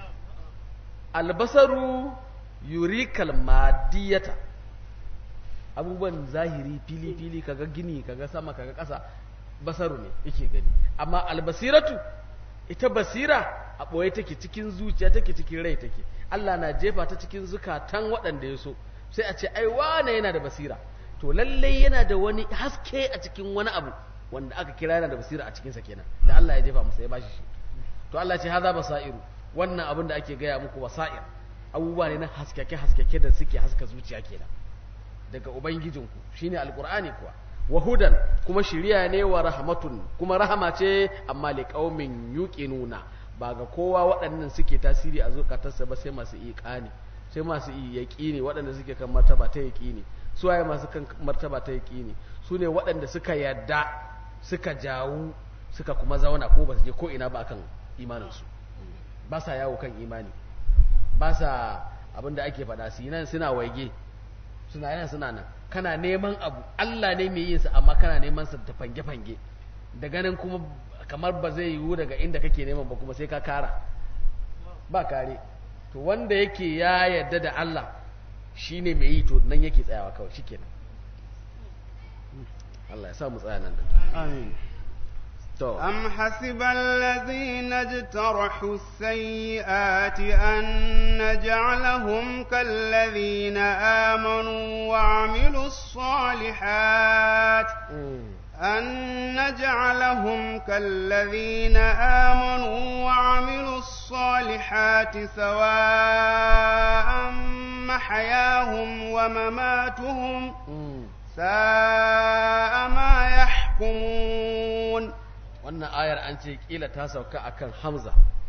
albasaru yurikal madiyata abubuwan zahiri fili-fili kaga gini kaga sama kaga ƙasa basaru ne yake gani amma albasiratu ita basira a ɓoye take cikin zuciya take cikin rai take Allah na jefa ta cikin zukatan waɗanda ya so sai a ce ai wane yana da basira to lallai yana da wani haske a cikin wani abu wanda aka kira yana da basira a cikinsa kenan da Allah ya jefa masa ya bashi shi to Allah ce haza basairu wannan abin da ake gaya muku wasa'ir abubuwa ne na haskake haskake da suke haska zuciya kenan daga ubangijinku shine alqur'ani kuwa wa hudan kuma shiriya ne wa rahmatun kuma rahama ce amma liqaumin yuqinuna ba ga kowa waɗannan suke tasiri a zukatarsa ba sai masu iqani sai masu yaqini waɗanda suke kan martaba ta yaqini su waye masu kan martaba ta yaqini su ne waɗanda suka yadda suka jawo suka kuma zauna ko ba su je ko ina ba akan imaninsu ba sa yawo kan imani ba sa abinda ake faɗa su nan suna waige suna yana suna nan kana neman abu Allah ne mai yin sa amma kana neman sa ta fange-fange da ganin kuma kamar ba zai yiwu daga inda kake neman ba kuma sai ka kara ba kare to wanda yake ya yarda da Allah shine mai yi to nan yake tsayawa kawai shikenan Allah ya sa mu tsaya nan amin to أم حسب الذين اجترحوا السيئات أن نجعلهم كالذين آمنوا وعملوا الصالحات أن نجعلهم كالذين آمنوا وعملوا الصالحات سواء محياهم ومماتهم ساء ما يحكمون wannan ayar an ce kila ta sauka akan Hamza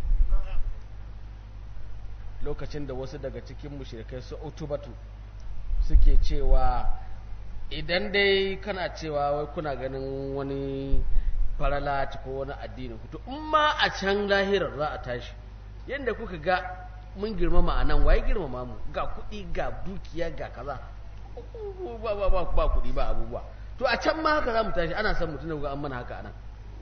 lokacin da wasu daga cikin mushrikai su utubatu suke cewa idan dai kana cewa wai kuna ganin wani farala ko wani addini to in ma a can lahirar za a tashi yadda kuka ga mun girmama a nan waye girmama mu ga kuɗi ga dukiya ga kaza ba ba ba ba kuɗi ba abubuwa to a can ma haka za mu tashi ana son mutum da an mana haka a nan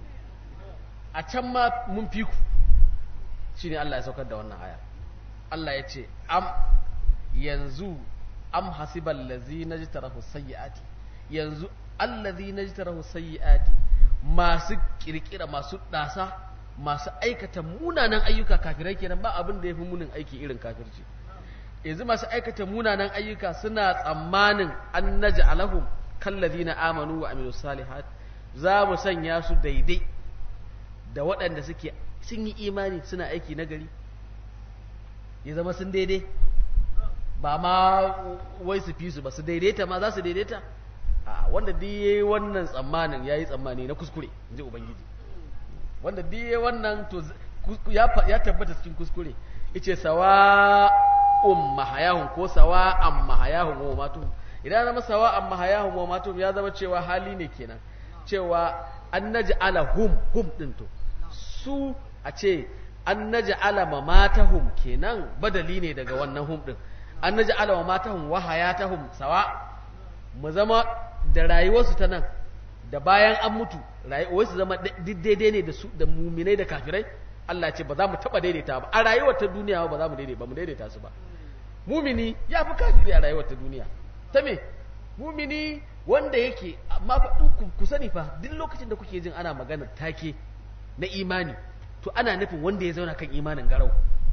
a can ma mun fi ku shi ne Allah ya saukar da wannan aya Allah ya ce am yanzu am hasibal lazi na ji tarahu sayyi'ati yanzu allazi na ji tarahu sayyi'ati masu kirkira masu ɗasa masu aikata munanan ayyuka kafirai kenan ba abin da ya fi munin aiki irin kafirci yanzu masu aikata munanan ayyuka suna tsammanin an naji alahum kallazi na amanu wa amilu salihat za mu sanya su daidai da waɗanda suke sun yi imani suna aiki na gari ya zama sun daidai ba ma wai su fi su ba su daidaita ma za su daidaita a wanda duk yayi wannan tsammanin yayi tsammani na kuskure inji ubangiji wanda duk yayi wannan to ya ya tabbata cikin kuskure yace sawa um mahayahum ko sawa am mahayahum wa matum idan zama sawa am mahayahum wa matum ya zama cewa hali ne kenan cewa an naj'ala hum hum din to su a ce an naj'ala mamatahum kenan badali ne daga wannan hum din an naj'ala mamatahum wa hayatahum sawa mu zama da rayuwarsu ta nan da bayan an mutu rayuwarsu zama daidai ne da su da muminai da kafirai Allah ce ba za mu taba daidaita ba a rayuwar ta duniya ba za mu daidaita ba mu daidaita su ba mumini ya fi kafiri a rayuwar ta duniya ta me mumini wanda yake amma fa in ku sani fa duk lokacin da kuke jin ana maganar take na imani to ana nufin wanda ya zauna kan imanin garau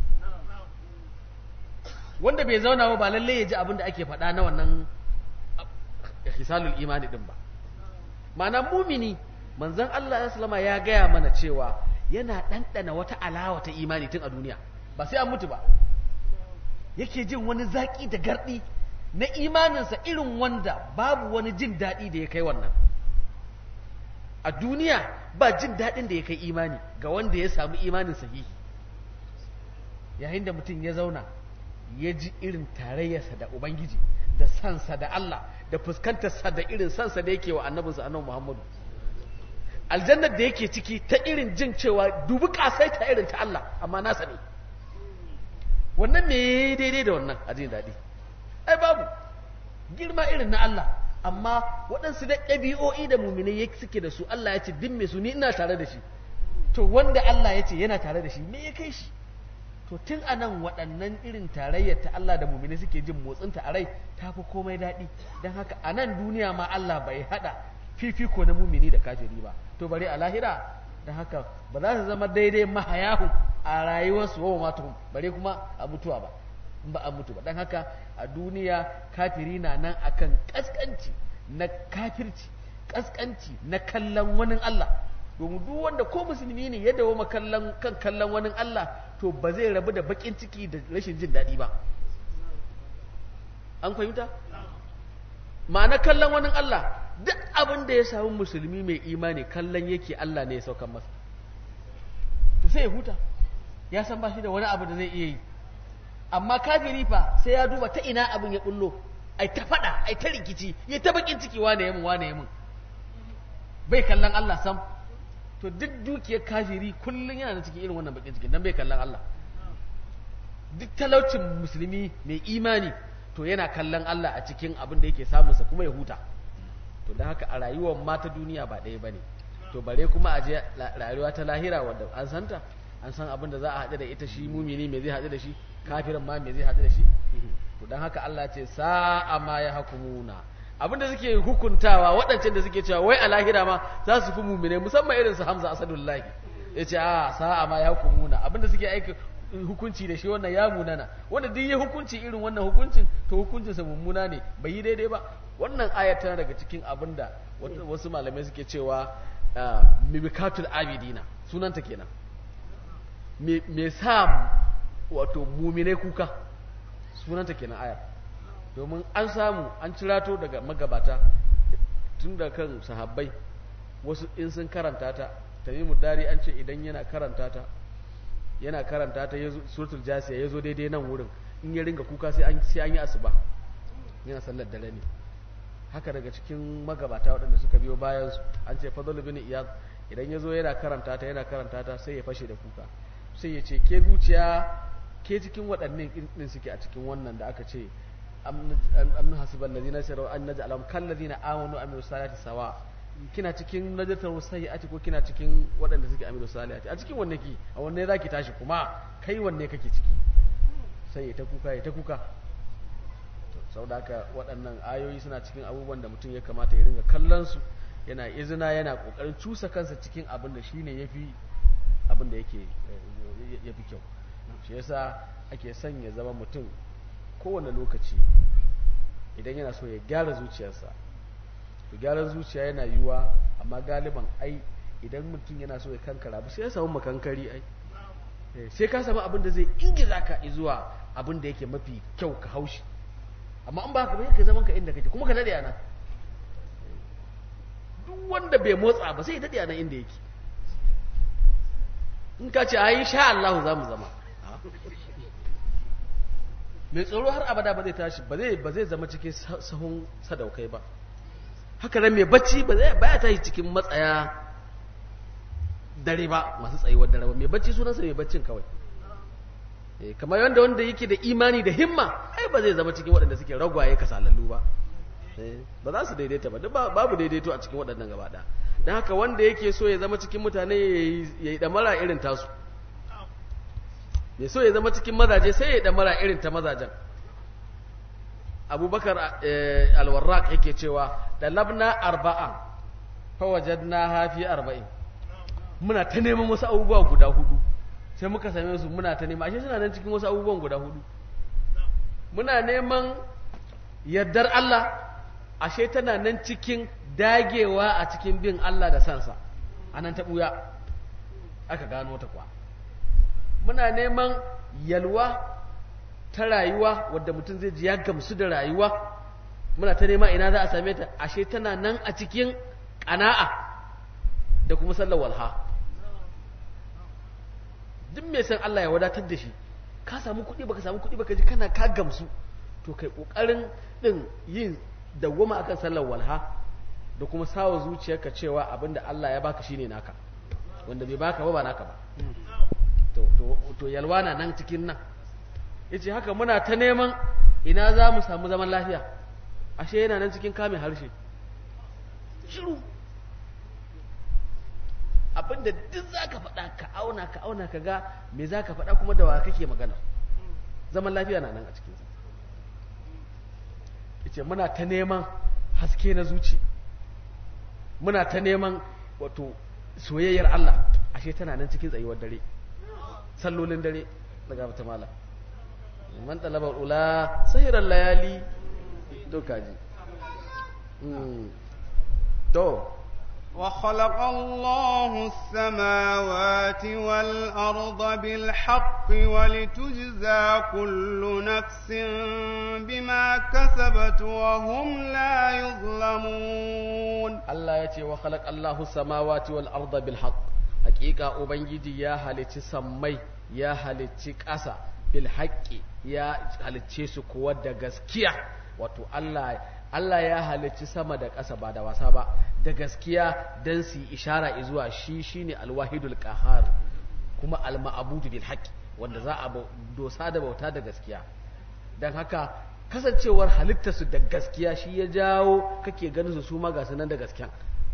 wanda bai zauna ba ba lalle ya ji abin da ake faɗa na wannan hisalul imani din ba ma'ana mumini manzon Allah ya salama ya gaya mana cewa yana ɗanɗana wata alawa ta imani tun a duniya ba sai an mutu ba yake jin wani zaƙi da garɗi na imaninsa irin wanda babu wani jin daɗi da ya kai wannan a duniya ba jin daɗin da ya kai imani ga wanda ya samu imanin sahihi yayin da mutum ya zauna ya ji irin tarayyarsa da ubangiji da sansa da Allah da fuskantarsa da irin sansa da yake wa annabinsa annabi Muhammadu aljannar da yake ciki ta irin jin cewa dubi kasai ta irin ta Allah amma nasa ne wannan me daidai da wannan a jin daɗi ai babu girma irin na Allah amma waɗansu da ɗabi'o'i da muminai suke da su Allah ya ce din me su ni ina tare da shi to wanda Allah ya ce yana tare da shi me ya kai shi to tun a nan waɗannan irin tarayyar ta Allah da muminai suke jin motsinta a rai ta fi komai daɗi don haka a nan duniya ma Allah bai haɗa fifiko na mumini da kafiri ba to bari a lahira don haka ba za su zama daidai mahayahu a rayuwarsu wa matuhum bare kuma a mutuwa ba in ba a mutu ba don haka a duniya kafiri na nan akan kaskanci na kafirci kaskanci na kallon wani Allah domin duk wanda ko musulmi ne ya dawo kallon kan kallon wani Allah to ba zai rabu da bakin ciki da rashin jin daɗi ba an fahimta ma'ana kallon wani Allah duk abin da ya samu musulmi mai imani kallon yake Allah ne ya saukan masa to sai ya huta ya san ba shi da wani abu da zai iya yi amma kafiri fa sai ya duba ta ina abin ya bullo ai ta fada ai ta rikici ya ta bakin ciki wane yamin wane yamin bai kallon Allah sam to duk dukiyar kafiri kullun yana da cikin irin wannan bakin ciki dan bai kallon Allah duk talaucin musulmi mai imani to yana kallon Allah a cikin abin da yake samunsa kuma ya huta to don haka a rayuwar mata duniya ba ɗaya ba ne to bare kuma a je rayuwa ta lahira wadda an santa an san abin da za a haɗu da ita shi mumini me zai haɗu da shi kafirin ma me zai haɗu da shi to don haka Allah ce sa'a ma ya hakumuna abin da suke hukuntawa waɗancan da suke cewa wai a lahira ma za su fi mumine musamman irin su Hamza Asadullahi ya ce a sa'a ma ya hakumuna abin da suke aiki hukunci da shi wannan ya munana wanda duk ya hukunci irin wannan hukuncin to hukuncinsa mummuna ne bai yi daidai ba wannan ayar tana daga cikin abin da wasu malamai suke cewa mimikatul abidina sunanta kenan me sa wato mumine kuka sunanta kenan ayar domin an samu an cirato daga magabata tun da kan sahabbai wasu in sun karanta ta tamimu dari an ce idan yana karanta ta yana karanta ta suratul jasiya ya zo daidai nan wurin in ya ringa kuka sai an yi asuba yana sallar dare ne haka daga cikin magabata waɗanda suka biyo bayan su an ce fadl bin iyad idan ya zo yana karanta ta yana karanta ta sai ya fashe da kuka sai ya ce ke zuciya ke cikin waɗannan ɗin suke a cikin wannan da aka ce amnu hasiban ladina sirru an naj'alahum kal ladina amanu amilu salati sawa kina cikin najatar sayyi'ati ko kina cikin waɗanda suke amilu salati a cikin wanne ki a wanne zaki tashi kuma kai wanne kake ciki sai ya ta kuka ya ta kuka sau da haka waɗannan ayoyi suna cikin abubuwan da mutum ya kamata ya ringa kallon su yana izina yana ƙoƙarin cusa kansa cikin abin da shine yafi abin da yake yafi kyau shi yasa ake son ya zama mutum kowane lokaci idan yana so ya gyara zuciyarsa to gyaran zuciya yana yiwuwa amma galiban ai idan mutum yana so ya kankara ba sai ya samu makankari ai sai ka samu abin da zai ingiza ka zuwa abin da yake mafi kyau ka haushi amma an ba ka bai ka zaman ka inda kake kuma ka dade ana duk wanda bai motsa ba sai ya dade ana inda yake in ka ce ai sha Allah za mu zama mai tsoro har abada ba zai tashi ba zai ba zai zama cikin sahun sadaukai ba haka nan mai bacci ba zai baya tashi cikin matsaya dare ba masu tsayuwar dare ba mai bacci sunansa mai baccin kawai kamar yadda wanda yake da imani da himma ai ba zai zama cikin waɗanda suke ragwaye kasalallu ba ba za su daidaita ba duk babu daidaito a cikin waɗannan gaba ɗaya don haka wanda yake so ya zama cikin mutane ya yi ɗamara irin tasu mai so ya zama cikin mazaje sai ya yi ɗamara irin ta mazajen abubakar alwarraq yake cewa da labna arba'an fawajadna hafi arba'in muna ta neman wasu abubuwa guda hudu sai muka same su muna ta neman ashe suna nan cikin wasu abubuwan guda hudu muna neman yardar Allah ashe tana nan cikin dagewa a cikin bin Allah da sansa anan ta buya aka gano ta kwa muna neman yalwa ta rayuwa wadda mutum zai ji ya gamsu da rayuwa muna ta nema ina za a same ta ashe tana nan a cikin ƙana'a da kuma sallar walha duk mai san Allah ya wadatar da shi ka samu kuɗi baka samu kuɗi baka ji kana ka gamsu to kai ƙoƙarin ɗin yin dawwama akan sallar walha da kuma sawa zuciyarka cewa abinda Allah ya baka shine naka wanda bai baka ba ba naka ba to to to yalwa na nan cikin nan yace haka muna ta neman ina za mu samu zaman lafiya ashe yana nan cikin kame harshe shiru abinda duk za ka faɗa ka auna ka auna ka ga me za ka faɗa kuma da wa kake magana zaman lafiya na nan a cikinsa yace muna ta neman haske na zuci muna ta neman wato soyayyar Allah ashe tana nan cikin tsayuwar dare sallolin dare daga mata mala man talaba ula sahiran layali doka ji to وخلق الله السماوات والأرض بالحق ولتجزى كل نفس بما كسبت وهم لا يظلمون Allah ya ce wa khalaq Allahu samawati wal arda bil haqq hakika ubangiji ya halicci sammai ya halicci ƙasa bil haqqi ya halicce su kuwa da gaskiya wato Allah Allah ya halicci sama da ƙasa ba da wasa ba da gaskiya dan su yi ishara zuwa shi shine alwahidul qahar kuma alma'budu bil haqqi wanda za a bau- dosa da bauta da gaskiya dan haka kasancewar halittarsu da gaskiya shi ya jawo kake ganin su su ma ga su nan da gaskiya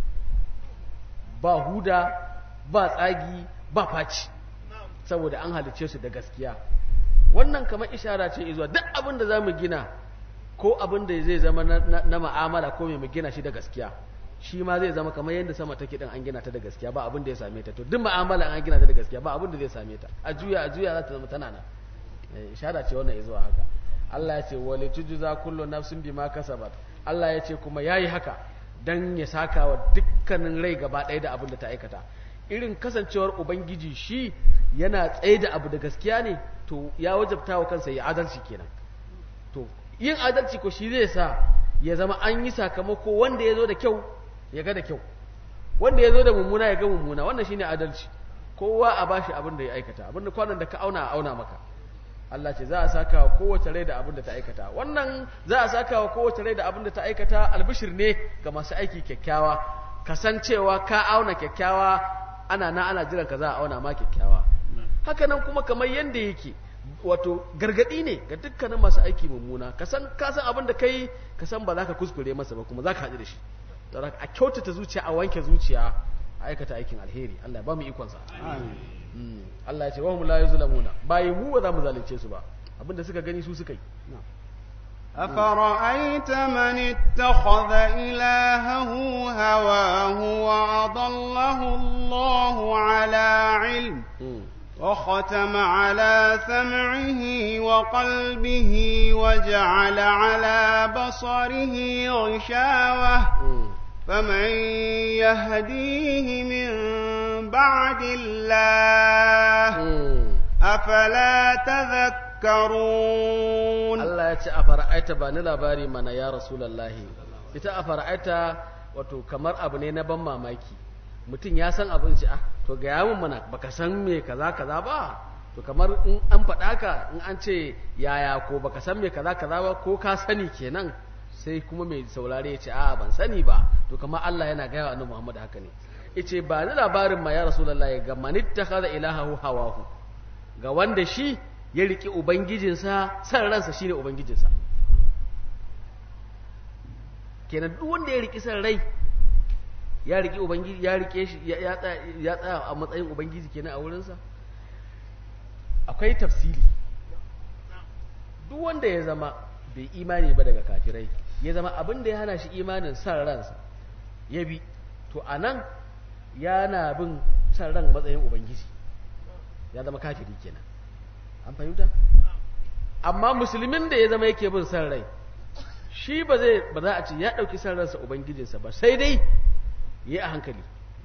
ba huda ba tsagi ba faci saboda an halicce su da gaskiya wannan kamar ishara ce zuwa duk abin da za mu gina ko abin da zai zama na, na, na ma'amala ko mai mu gina shi da gaskiya shi ma zai zama kamar yadda sama take din an gina ta da gaskiya ba abin da ya same ta to duk ma'amala an gina ta da gaskiya ba abin da zai same ta a juya a juya za ta zama tana nan Eh, ishara ce wannan zuwa haka Allah ya ce wali tujza kullu nafsin bima kasabat Allah ya ce kuma yayi haka dan ya saka wa dukkanin rai gaba ɗaya da abin da ta aikata irin kasancewar ubangiji shi yana tsaye da abu da gaskiya ne to ya wajabta wa kansa ya adalci kenan to yin adalci ko shi zai sa ya zama an yi sakamako wanda ya zo da kyau ya ga da kyau wanda ya zo da mummuna ya ga mummuna wannan shine adalci kowa a bashi abin da ya aikata abin da kwanan da ka auna a auna maka Allah ce za a saka wa kowace rai da abin da ta aikata wannan za a saka wa kowace rai da abin da ta aikata albishir ne ga masu aiki kyakkyawa kasancewa ka auna kyakkyawa ana na ana jiran ka za a auna ma kyakkyawa haka nan kuma kamar yanda yake wato gargadi ne ga dukkanin masu aiki mummuna ka san ka san abin da kai ka san ba za ka kuskure masa ba kuma za ka haɗu da shi don haka a kyautata zuciya a wanke zuciya a aikata aikin alheri Allah ya ba mu ikon sa Mm. Allah ya ce wahum la yuzlamuna bayi mu ba za mu zalunce su ba abinda suka gani su suka yi أفرأيت من اتخذ إلهه هواه وأضله الله على علم Mm. وختم على سمعه وقلبه وجعل على بصره غشاوة Mm. فمن يهديه من بعد الله Mm. أفلا تذكرون Allah ya ce a fara'aita ba ni labari mana ya rasulallahi ita a fara'aita wato kamar abu ne na ban mamaki mutum ya san abin ci ah to ga yawon mana baka san me kaza kaza ba to kamar in an faɗa ka in an ce yaya ko baka san me kaza kaza ba ko ka sani kenan sai kuma mai saurare ya ce a ban sani ba to kamar Allah yana gaya wa annabi Muhammad haka ne yace ba ni labarin ma ya rasulullahi ga manittakhadha ilahahu hawahu ga wanda shi ya riƙe ubangijinsa san ransa shine ubangijinsa kenan duk wanda ya riƙi san rai ya riƙe ubangiji ya riƙe shi ya- ya tsaya ya tsaya a matsayin ubangiji kenan a wurinsa akwai tafsiri duk wanda ya zama bai imani ba daga kafirai ya zama abin da ya hana shi imanin san ransa ya bi to anan yana bin san ran matsayin ubangiji ya zama kafiri kenan an fahimta amma musulmin da ya zama yake bin san rai shi ba zai ba za a ce ya ɗauki san ransa ubangijinsa ba sai dai ya yi a hankali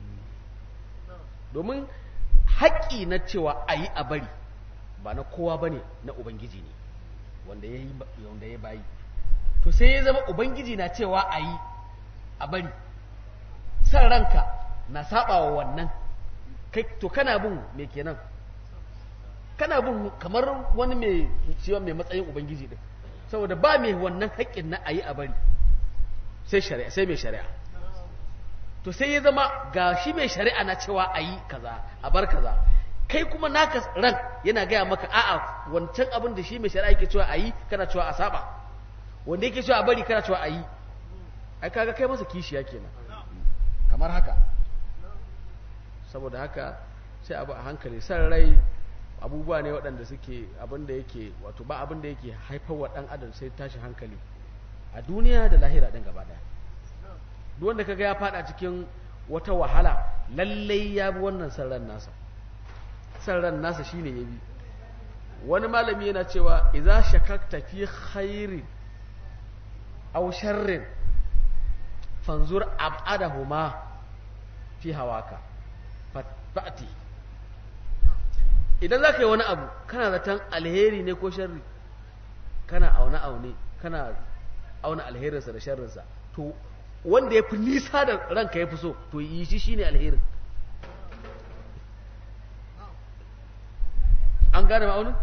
domin haƙƙi na cewa a yi a bari ba na kowa ba ne na ubangiji ne wanda ya yi wanda ya bayi to sai ya zama ubangiji na cewa a yi a bari san ranka na saba wa wannan kai to kana bin me kenan kana bin kamar wani mai cewa mai matsayin ubangiji din saboda ba mai wannan haƙƙin na ayi a bari sai shari'a sai mai shari'a to sai ya zama ga shi mai shari'a na cewa ayi kaza a bar kaza kai kuma naka ran yana gaya maka a'a wancan abin da shi mai shari'a yake cewa ayi kana cewa a saba wanda yake cewa a bari kana cewa ayi ai kaga kai masa kishiya kenan kamar haka saboda haka sai abu a hankali san rai abubuwa ne waɗanda suke abin da yake wato ba abin da yake haifar wa ɗan adam sai tashi hankali a duniya da lahira ɗin gaba ɗaya duk wanda kaga ya faɗa cikin wata wahala lallai ya bi wannan san ran nasa san ran nasa shine ya bi wani malami yana cewa idza shakakta fi khairin aw sharrin fanzur ab'adahuma fi hawaka fa'ati idan za ka yi wani abu kana zaton alheri ne ko sharri kana aune aune kana auna alherinsa da sharrinsa to wanda ya fi nisa da ranka ya fi so to yi shi shine alherin an gane ma'aunin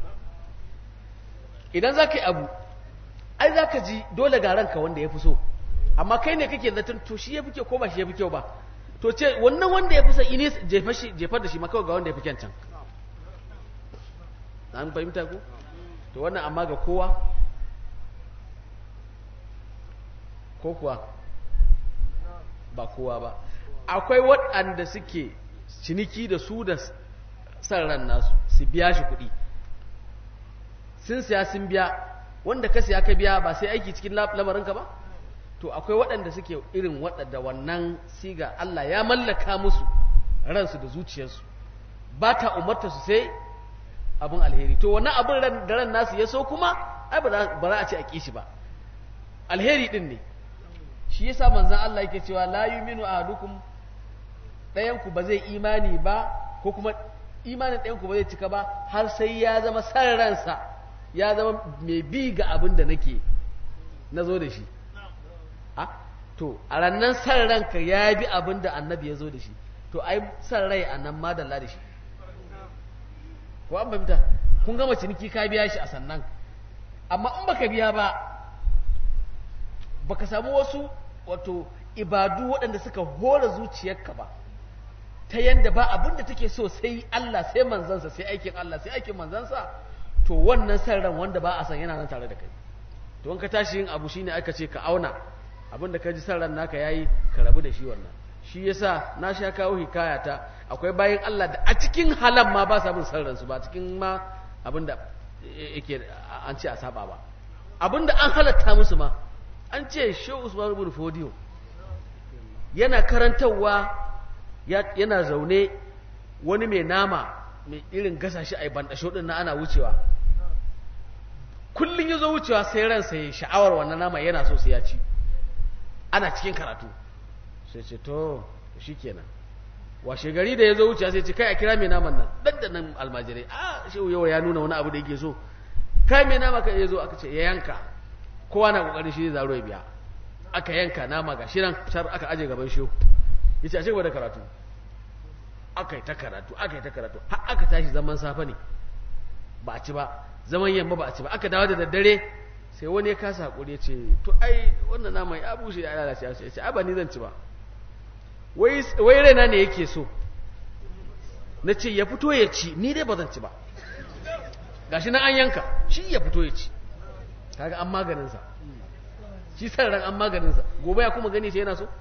idan za ka yi abu ai za ka ji dole ga ranka wanda ya fi so amma kai ne kake zaton to shi ya fi kyau ko ba shi ya fi kyau ba to ce wannan wanda ya fi sa ini jefar da shi makawa ga wanda ya fi kyan can an fahimta ku to wannan amma ga kowa ko kuwa ba kowa ba akwai waɗanda suke ciniki da su da san ran nasu su biya shi kuɗi sun siya sun biya wanda ka siya ka biya ba sai aiki cikin lamarinka ba to akwai waɗanda suke irin waɗanda wannan siga Allah ya mallaka musu ransu da zuciyarsu ba ta umarta su sai abin alheri to wannan abin da ran nasu ya so kuma ai ba za a ce a kishi ba alheri din ne shi yasa manzon Allah yake cewa la yuminu ahadukum ɗayan ku ba zai imani ba ko kuma imanin ɗayan ku ba zai cika ba har sai ya zama san ransa ya zama mai bi ga abin da nake na zo da shi a to a rannan san ranka ya bi abin da annabi ya zo da shi to ai san rai a nan madalla da shi ko an fahimta kun gama ciniki ka biya shi a sannan amma in baka biya ba baka samu wasu wato ibadu waɗanda suka hora zuciyarka ba ta yanda ba abin da take so sai Allah sai manzansa sai aikin Allah sai aikin manzansa to wannan san ran wanda ba a san yana nan tare da kai to in ka tashi yin abu shine aka ce ka auna abin da ka ji san ran naka yayi ka rabu da shi wannan shi yasa na sha kawo hikayata akwai bayan Allah da a cikin halan ma ba sa bin san ransu ba cikin ma abin da yake an ce a saba ba abin da an halatta musu ma an ce shehu usman ibn fodiyo yana karantarwa yana zaune wani mai nama mai irin gasa shi a bandasho din na ana wucewa kullun yazo wucewa sai ransa ya sha'awar wannan nama yana so sai ya ci ana cikin karatu sai ce to shikenan washe gari da yazo wucewa sai ce kai a kira mai naman nan daddanan almajirai a shehu yau ya nuna wani abu da yake so kai mai nama kai yazo aka ce ya yanka kowa na kokarin shi zaro ya biya aka yanka nama ga shirin shar aka aje gaban shi yace a cigaba da karatu aka yi ta karatu aka yi ta karatu har aka tashi zaman safe ne ba a ci ba zaman yamma ba a ci ba aka dawo da daddare sai wani ya kasa hakuri ya ce to ai wannan nama ya bushe ya lalace ya ce ai ba ni zan ci ba wai wai raina ne yake so na ce ya fito ya ci ni dai ba zan ci ba gashi nan an yanka shi ya fito ya ci kaga an maganinsa shi san ran an maganinsa gobe ya kuma gani shi yana so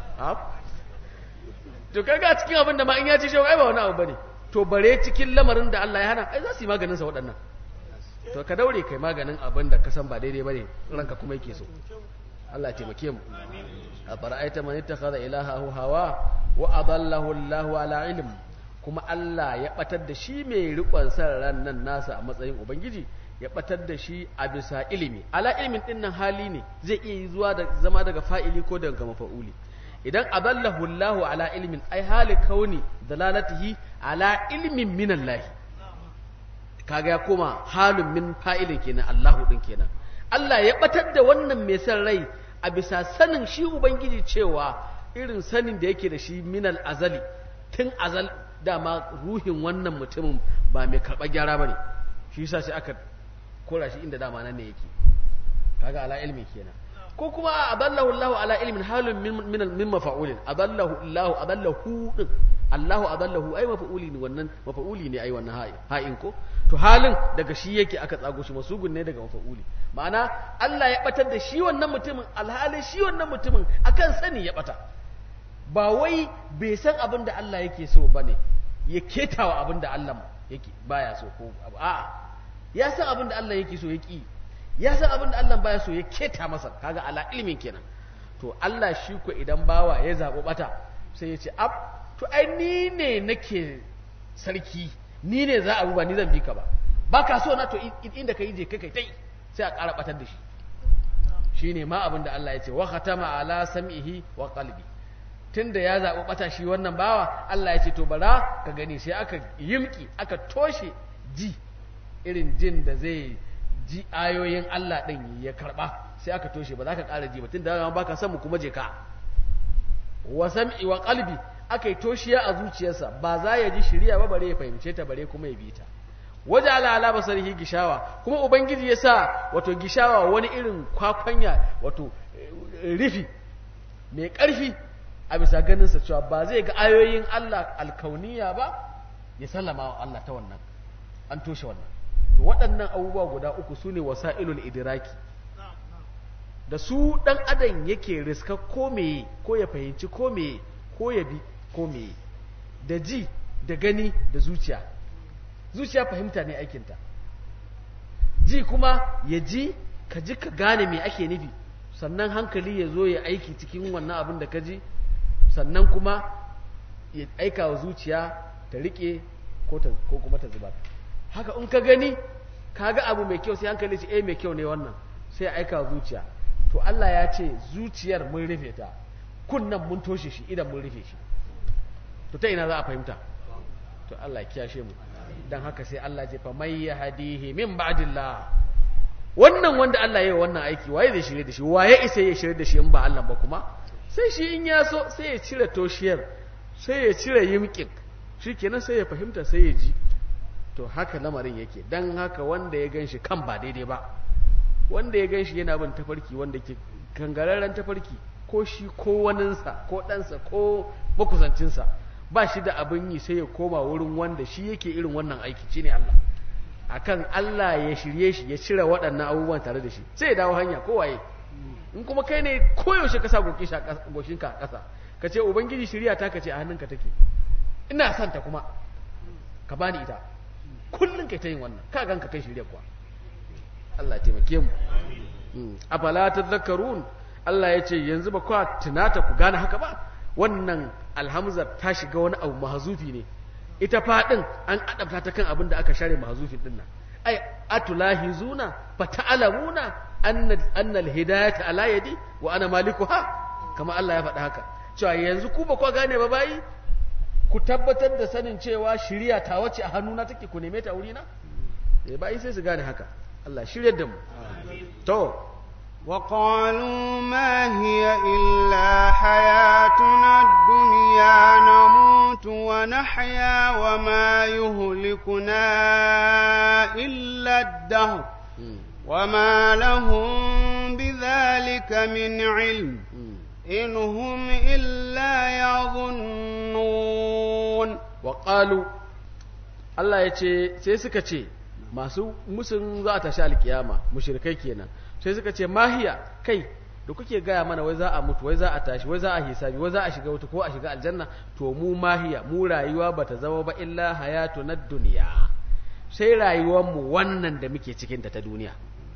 to kaga cikin abin da ma in ya ci shi ai ba wani abu bane to bare cikin lamarin da Allah ya hana ai za su yi maganinsa waɗannan to ka daure kai maganin abin da ka san ba daidai bane ranka kuma yake so Allah ya taimake mu a fara'aita man ittakhadha ilahahu hawa wa adallahu Allahu ala ilm kuma Allah ya batar da shi mai rikon san ran nan nasa a matsayin ubangiji ya batar da shi a bisa ilimi ala ilimin din nan hali ne zai iya zuwa da zama daga fa'ili ko daga mafa'uli idan adallahu Allahu ala ilmin ai hali kauni dalalatihi ala ilmin min Allah kaga ya koma halun min fa'ilin kenan Allahu din kenan Allah ya batar da wannan mai san rai a bisa sanin shi ubangiji cewa irin sanin da yake da shi minal azali tun azal dama ruhin wannan mutumin ba mai karɓar gyara bane shi yasa sai aka kora shi inda dama nan ne yake kaga ala ilmi kenan ko kuma adallahu Allah ala ilmin halun min min min mafa'ulin adallahu Allah adallahu din Allahu adallahu ai mafa'uli ne wannan mafa'uli ne ai wannan ha'in ko to halin daga shi yake aka tsago shi masugun ne daga mafa'uli ma'ana Allah ya batar da shi wannan mutumin alhalin shi wannan mutumin akan sani ya bata ba wai bai san abin da Allah yake so bane ya ketawa abin da Allah yake baya so ko a'a ya san abin da Allah yake so ya ki ya san abin da Allah baya so ya keta masa kaga ala ilmin kenan to Allah shi ko idan bawa ya zabo bata sai ya ce ab to ai ni ne nake sarki ni ne za a ba ni zan bi ka ba ba ka so na to inda ka yi je kai kai tai sai a ƙara batar da shi shine ma abin da Allah ya ce wa khatama ala sam'ihi wa qalbi tunda ya zaɓi ɓata shi wannan bawa Allah ya ce to bara ka gani sai aka yimki aka toshe ji irin jin da zai ji ayoyin Allah ɗin ya karɓa sai aka toshe ba za ka ƙara ji ba tunda dama baka san mu kuma je ka wa sam'i wa qalbi aka yi toshiya a zuciyarsa ba za ya ji shiriya ba bare ya fahimce ta bare kuma ya bi ta waje ala ala basarihi gishawa kuma ubangiji ya sa wato gishawa wani irin kwakwanya wato rufi mai ƙarfi a bisa ganinsa cewa ba zai ga ayoyin Allah alkauniya ba ya sallama wa Allah ta wannan an toshe wannan to waɗannan abubuwa guda uku su ne wasa'ilul idiraki da su ɗan adam yake riska ko meye ko ya fahimci ko meye ko ya bi ko meye da ji da gani da zuciya zuciya fahimta ne aikinta ji kuma ya ji ka ji ka gane me ake nufi sannan hankali ya zo ya aiki cikin wannan abin da ka ji sannan kuma ya aika wa zuciya ta rike ko kuma ta zubar haka in ka gani ka ga abu mai kyau sai hankali ce eh mai kyau ne wannan sai aika wa zuciya to Allah ya ce zuciyar mun rufe ta kunnan mun toshe shi idan mun rufe shi to ta ina za a fahimta to Allah ya kiyashe mu dan haka sai Allah ce fa may yahdihi min ba'dillah wannan wanda Allah ya yi wannan aiki waye zai shirye da shi waye isa ya shirye da shi in ba Allah ba kuma sai shi in ya so sai ya cire toshiyar sai ya cire yimkin shikenan sai ya fahimta sai ya ji to haka lamarin yake dan haka wanda ya ganshi kan ba daidai ba wanda ya ganshi yana bin tafarki wanda ke kangararren tafarki ko shi ko waninsa ko ɗansa ko makusancinsa ba shi da abin yi sai ya koma wurin wanda shi yake irin wannan aiki shine Allah akan Allah ya shirye shi ya cire waɗannan abubuwan tare da shi sai ya dawo hanya kowaye in kuma kai ne koyaushe ka sa goshinka a ƙasa ka ce ubangiji shirya ta ka ce a hannunka take ina son ta kuma ka bani ita kullum kai ta yin wannan ka ganka kai shirya kuwa Allah taimake mu afala tadhakkarun Allah ya ce yanzu ba kwa tunata ku gane haka ba wannan alhamzar ta shiga wani abu mahazufi ne ita faɗin an adabta ta kan abin da aka share mahazufin din nan ai atulahizuna fa ta'lamuna anna anna alhidayata ala yadi wa ana malikuha kama Allah ya faɗa haka cewa yanzu ku ba kwa gane ba bayi ku tabbatar da sanin cewa shiriya ta wace a hannuna take ku neme ta wurina eh bayi sai su gane haka Allah shiryar da mu to وقالوا ما هي إلا حياتنا الدنيا نموت ونحيا وما يهلكنا إلا الدهر وما لهم بذلك من علم إن هم إلا يظنون وقالوا Allah ya ce sai suka ce masu musun za a tashi alkiyama mushrikai kenan sai suka ce mahiya kai da kuke gaya mana wai za a mutu wai za a tashi wai za a hisabi wai za a shiga wuta ko a shiga aljanna to mu mahiya mu rayuwa bata zama ba illa hayatu na duniya sai rayuwar mu wannan da muke cikin ta ta duniya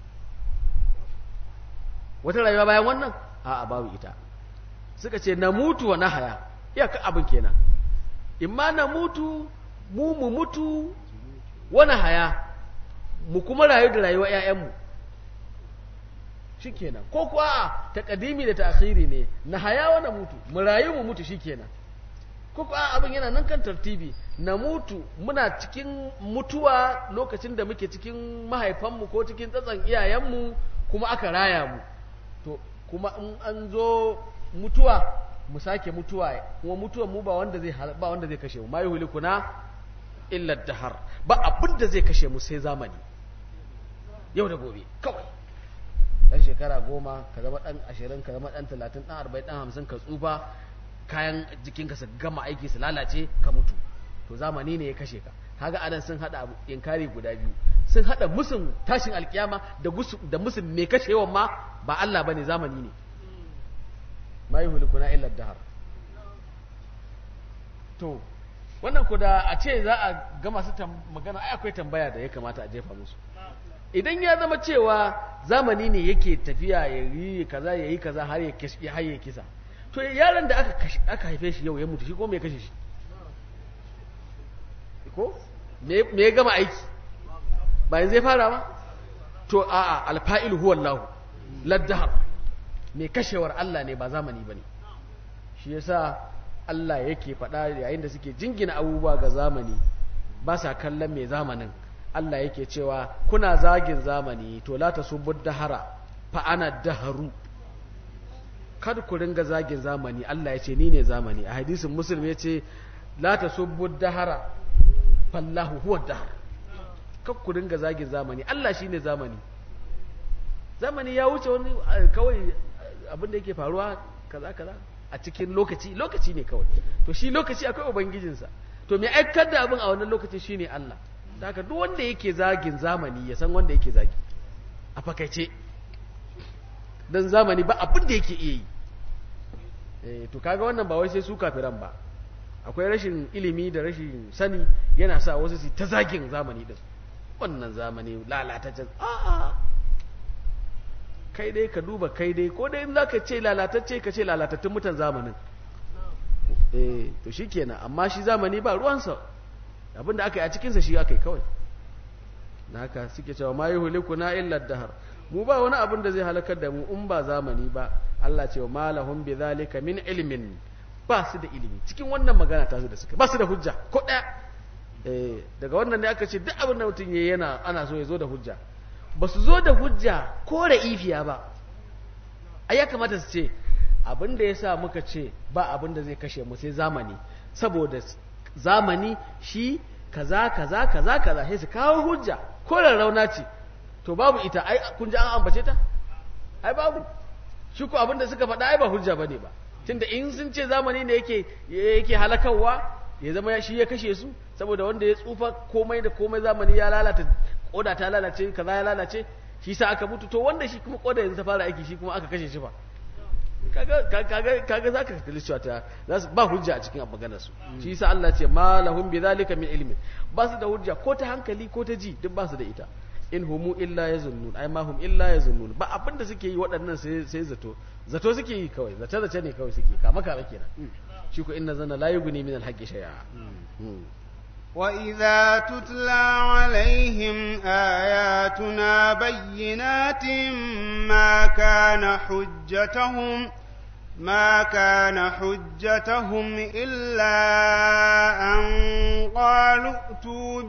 wata rayuwa bayan wannan a'a babu ita suka ce na mutu wa na haya iyaka abin kenan imma na mutu mu mu mutu wani haya mu kuma rayu da rayuwa ‘ya'yanmu shi kenan ko kuwa a taƙadimi da ta'akhiri ne na haya wani mutu mu rayu mu mutu shi kenan ko kuwa abin yana nan kan tartibi na mutu muna cikin mutuwa lokacin da muke cikin mahaifanmu ko cikin tsatson iyayenmu kuma aka raya mu to kuma in an zo mutuwa mu sake mutuwa kuma mutuwan mu ba wanda zai ba wanda zai kashe mu ma yuhlikuna illa dahar ba abin da zai kashe mu sai zamani yau da gobe kawai dan shekara goma ka zama dan ashirin ka zama dan talatin dan arba'in dan hamsin ka tsufa kayan jikinka su gama aiki su lalace ka mutu to zamani ne ya kashe ka kaga anan sun hada abu inkari guda biyu sun hada musun tashin alkiyama da da musun mai kashewan ma ba Allah bane zamani ne ma yuhlikuna illa dahar to wannan ku da a ce za a ga masu magana ai akwai tambaya da ya kamata a jefa musu idan ya zama cewa zamani ne yake tafiya ya yi kaza ya yi kaza har ya har ya kisa to yaron da aka aka haife shi yau ya mutu shi ko me ya kashe shi ko me ya gama aiki ba yanzu ya fara ba to a'a alfa'il huwa Allah laddahar me kashewar Allah ne ba zamani bane shi yasa Allah yake faɗa yayin da suke jingina abubuwa ga zamani ba sa kallon mai zamanin Allah yake cewa kuna zagin zamani to la tasubbu dahara fa ana daharu kada ku ringa zagin zamani Allah ya ce ni ne zamani a hadisin muslim ya ce la tasubbu dahara fallahu huwa dahar kada ku ringa zagin zamani Allah shine zamani zamani ya wuce wani kawai abin da yake faruwa kaza kaza a cikin lokaci lokaci ne kawai to shi lokaci akwai ubangijinsa to mai aikar da abin a wannan lokaci shine Allah haka duk wanda yake zagin zamani ya san wanda yake zagi a fakaice dan zamani ba abin da yake iya yi eh to kaga wannan ba wai sai su kafiran ba akwai rashin ilimi da rashin sani yana sa wasu su ta zagin zamani din wannan zamani lalatacce a'a kai dai ka duba kai dai ko dai in zaka ce lalatacce ka ce lalatattun mutan zamanin eh to shikenan amma shi zamani ba ruwansa abinda aka yi a cikinsa shi aka yi kawai na haka suke cewa ma yuhlikuna illa dahar mu ba wani abin da zai halakar da mu in ba zamani ba Allah ce wa malahum bi zalika min ilmin ba su da ilimi cikin wannan magana ta su da suka ba su da hujja ko daya eh daga wannan ne aka ce duk abin da mutum yayi yana ana so ya zo da hujja ba su zo da hujja ko ifiya ba ai ya kamata su ce abin da yasa muka ce ba abin da zai kashe mu sai zamani saboda zamani shi kaza kaza kaza kaza sai su kawo hujja ko rauna ce to babu ita ai kun ji an ambace ta ai babu shi ko abinda suka faɗa ai ba hujja bane ba tunda in sun ce zamani ne yake yake halakawa ya zama shi ya kashe su saboda wanda ya tsufa komai da komai zamani ya lalata koda ta lalace kaza ya lalace shi sa aka mutu to wanda shi kuma koda yanzu ta fara aiki shi kuma aka kashe shi fa kaga kaga kaga zaka kalli cewa ta ba hujja a cikin maganar su shi yasa Allah ce ma lahum bi zalika min ilmi ba su da hujja ko ta hankali ko ta ji duk ba su da ita in humu illa yazunnun ai ma hum illa yazunnun ba abin da suke yi waɗannan sai sai zato zato suke yi kawai zace zace ne kawai suke kama kama kenan shi ko inna zanna la yughni min al-haqqi shay'a وإذا تتلى عليهم آياتنا بينات ما كان حجتهم ما كان حجتهم إلا أن قالوا ائتوا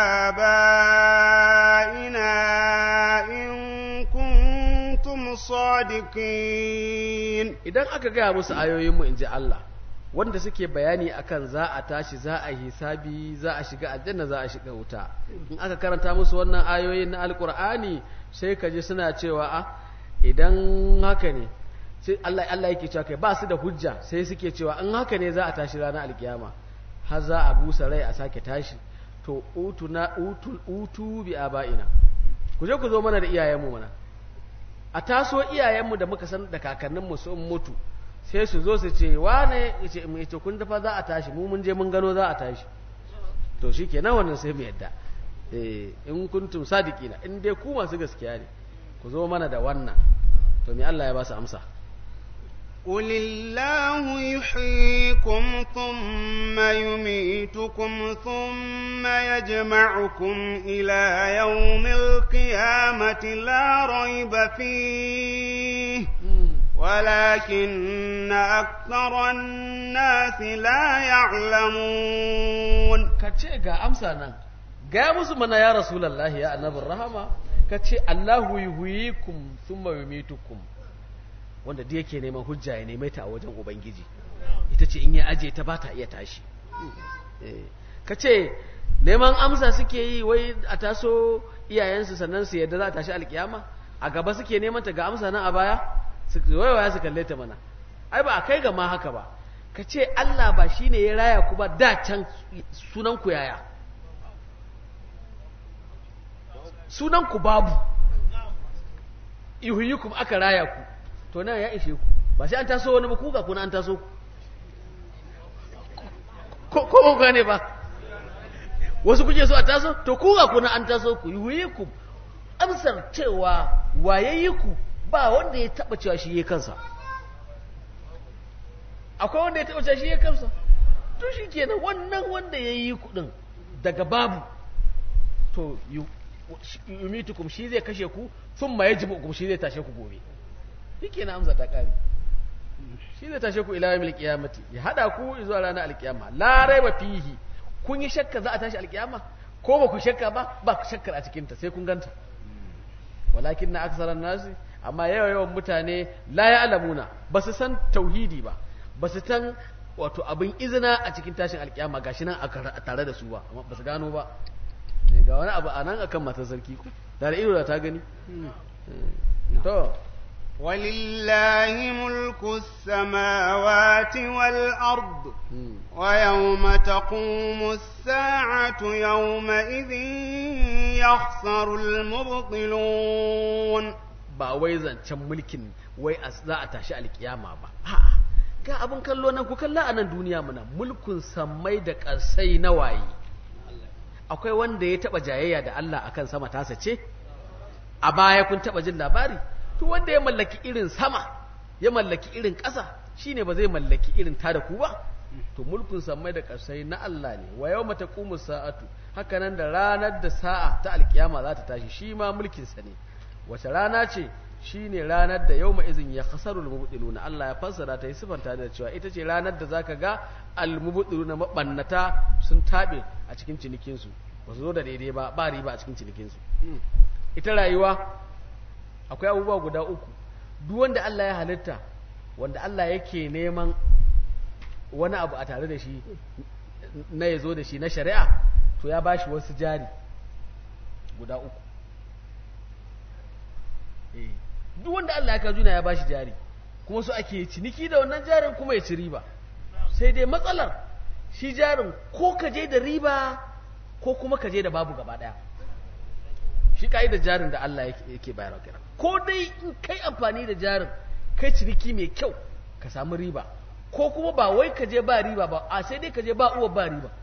بآبائنا إن كنتم صادقين idan aka gaya musu ayoyinmu in ji Allah wanda suke bayani akan za a tashi za a hisabi za a shiga aljanna za a shiga wuta in aka karanta musu wannan ayoyin na alkur'ani sai ka ji suna cewa a idan haka ne sai Allah Allah yake cewa kai ba su da hujja sai suke cewa in haka ne za a tashi ranar alkiyama har za a busa rai a sake tashi to utu na utu utu bi abaina ku je ku zo mana da iyayenmu mana a taso iyayenmu da muka san da kakanninmu sun mutu sai su zo su ce wane ce mu ce kun dafa za a tashi mu mun je mun gano za a tashi to shikenan wannan sai mu yadda eh in kuntum sadiqina in dai ku masu gaskiya ne ku zo mana da wannan to me Allah ya ba su amsa قل الله يحييكم ثم يميتكم ثم يجمعكم إلى يوم القيامة لا ريب فيه ولكن أكثر الناس لا يعلمون kace ga amsa nan ga musu mana ya rasulullahi ya annabin rahama kace Allahu yuhyikum thumma yumitukum wanda da yake neman hujja ya neme ta a wajen ubangiji ita ce in ya aje ta ba ta iya tashi kace neman amsa suke yi wai a taso iyayensu sannan su yadda za a tashi alkiyama a gaba suke neman ta ga amsa nan a baya waiwaya su kalle ta mana ai ba a kai ga ma haka ba ka ce Allah ba shi ne ya raya ku ba da can sunan ku yaya sunan ku babu ihuyikum aka raya ku to nan ya ishe ku ba sai an taso wani ba kuka kuna an taso ko ko gane ba wasu kuke so a taso to kuka kuna an taso ku ihuyikum amsar cewa waye ku ba wanda ya taba cewa shi ya kansa akwai wanda ya taba cewa shi ya kansa to shi kenan wannan wanda ya yi kudin daga babu to yumitukum shi zai kashe ku sun ma yajibu shi zai tashe ku gobe shi kenan amsa ta kare shi zai tashe ku ila yawmil qiyamati ya hada ku zuwa ranar alkiyama la raiba fihi kun yi shakka za a tashi alkiyama ko ba ku shakka ba ba ku shakkar a cikin ta sai kun ganta walakin na aksaran nasi amma yawa yawan mutane la ya'lamuna ba su san tauhidi ba ba su san wato abin izina a cikin tashin alkiyama gashi nan a tare da su ba amma ba su gano ba ga wani abu a nan akan matar sarki ku da da ido da ta gani to ولله ملك السماوات والأرض ويوم تقوم الساعة يومئذ يخسر المبطلون ba wai zancen mulkin wai za a tashi alkiyama ba a'a ga abin kallo nan ku kalla a nan duniya muna mulkin sammai da ƙarsai na waye akwai wanda ya taba jayayya da Allah akan sama tasa ce a baya kun taba jin labari to wanda ya mallaki irin sama ya mallaki irin ƙasa shine ba zai mallaki irin ta da ku ba to mulkin sammai da ƙarsai na Allah ne wa yawma taqumu sa'atu haka nan da ranar da sa'a ta alkiyama za ta tashi shi ma mulkin sa ne wace rana ce shine ranar da yawma izin ya khasarul mubtiluna Allah ya fassara ta yi sifanta da cewa ita ce ranar da zaka ga al mubtiluna mabannata sun tabe a cikin cinikin su ba su zo da daidai ba ba riba a cikin cinikin su ita rayuwa akwai abubuwa guda uku duk wanda Allah ya halitta wanda Allah yake neman wani abu a tare da shi na ya zo da shi na shari'a to ya bashi wasu jari guda uku duk wanda Allah ya ka juna ya bashi jari kuma su ake ciniki da wannan jarin kuma ya ci riba sai dai matsalar shi jarin ko ka je da riba ko kuma ka je da babu gaba daya shi ka'idar jarin da Allah yake bayarwa kira ko dai in kai amfani da jarin kai ciniki mai kyau ka samu riba ko kuma ba wai ka je ba riba ba a sai dai ka je ba uwa ba riba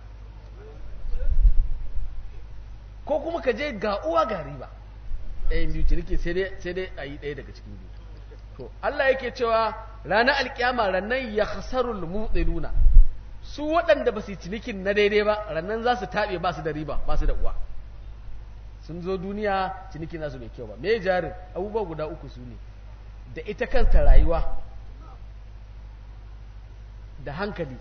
ko kuma ka je ga uwa ga riba ɗayan biyu ciniki sai dai a yi ɗaya daga cikin biyu to Allah yake cewa ranar alkiyama rannan ya khasarul mu'tiluna su waɗanda ba su yi cinikin na daidai ba rannan za su taɓe ba su da riba ba su da uwa sun zo duniya ciniki nasu mai kyau ba me jarin abubuwa guda uku su ne da ita kanta rayuwa da hankali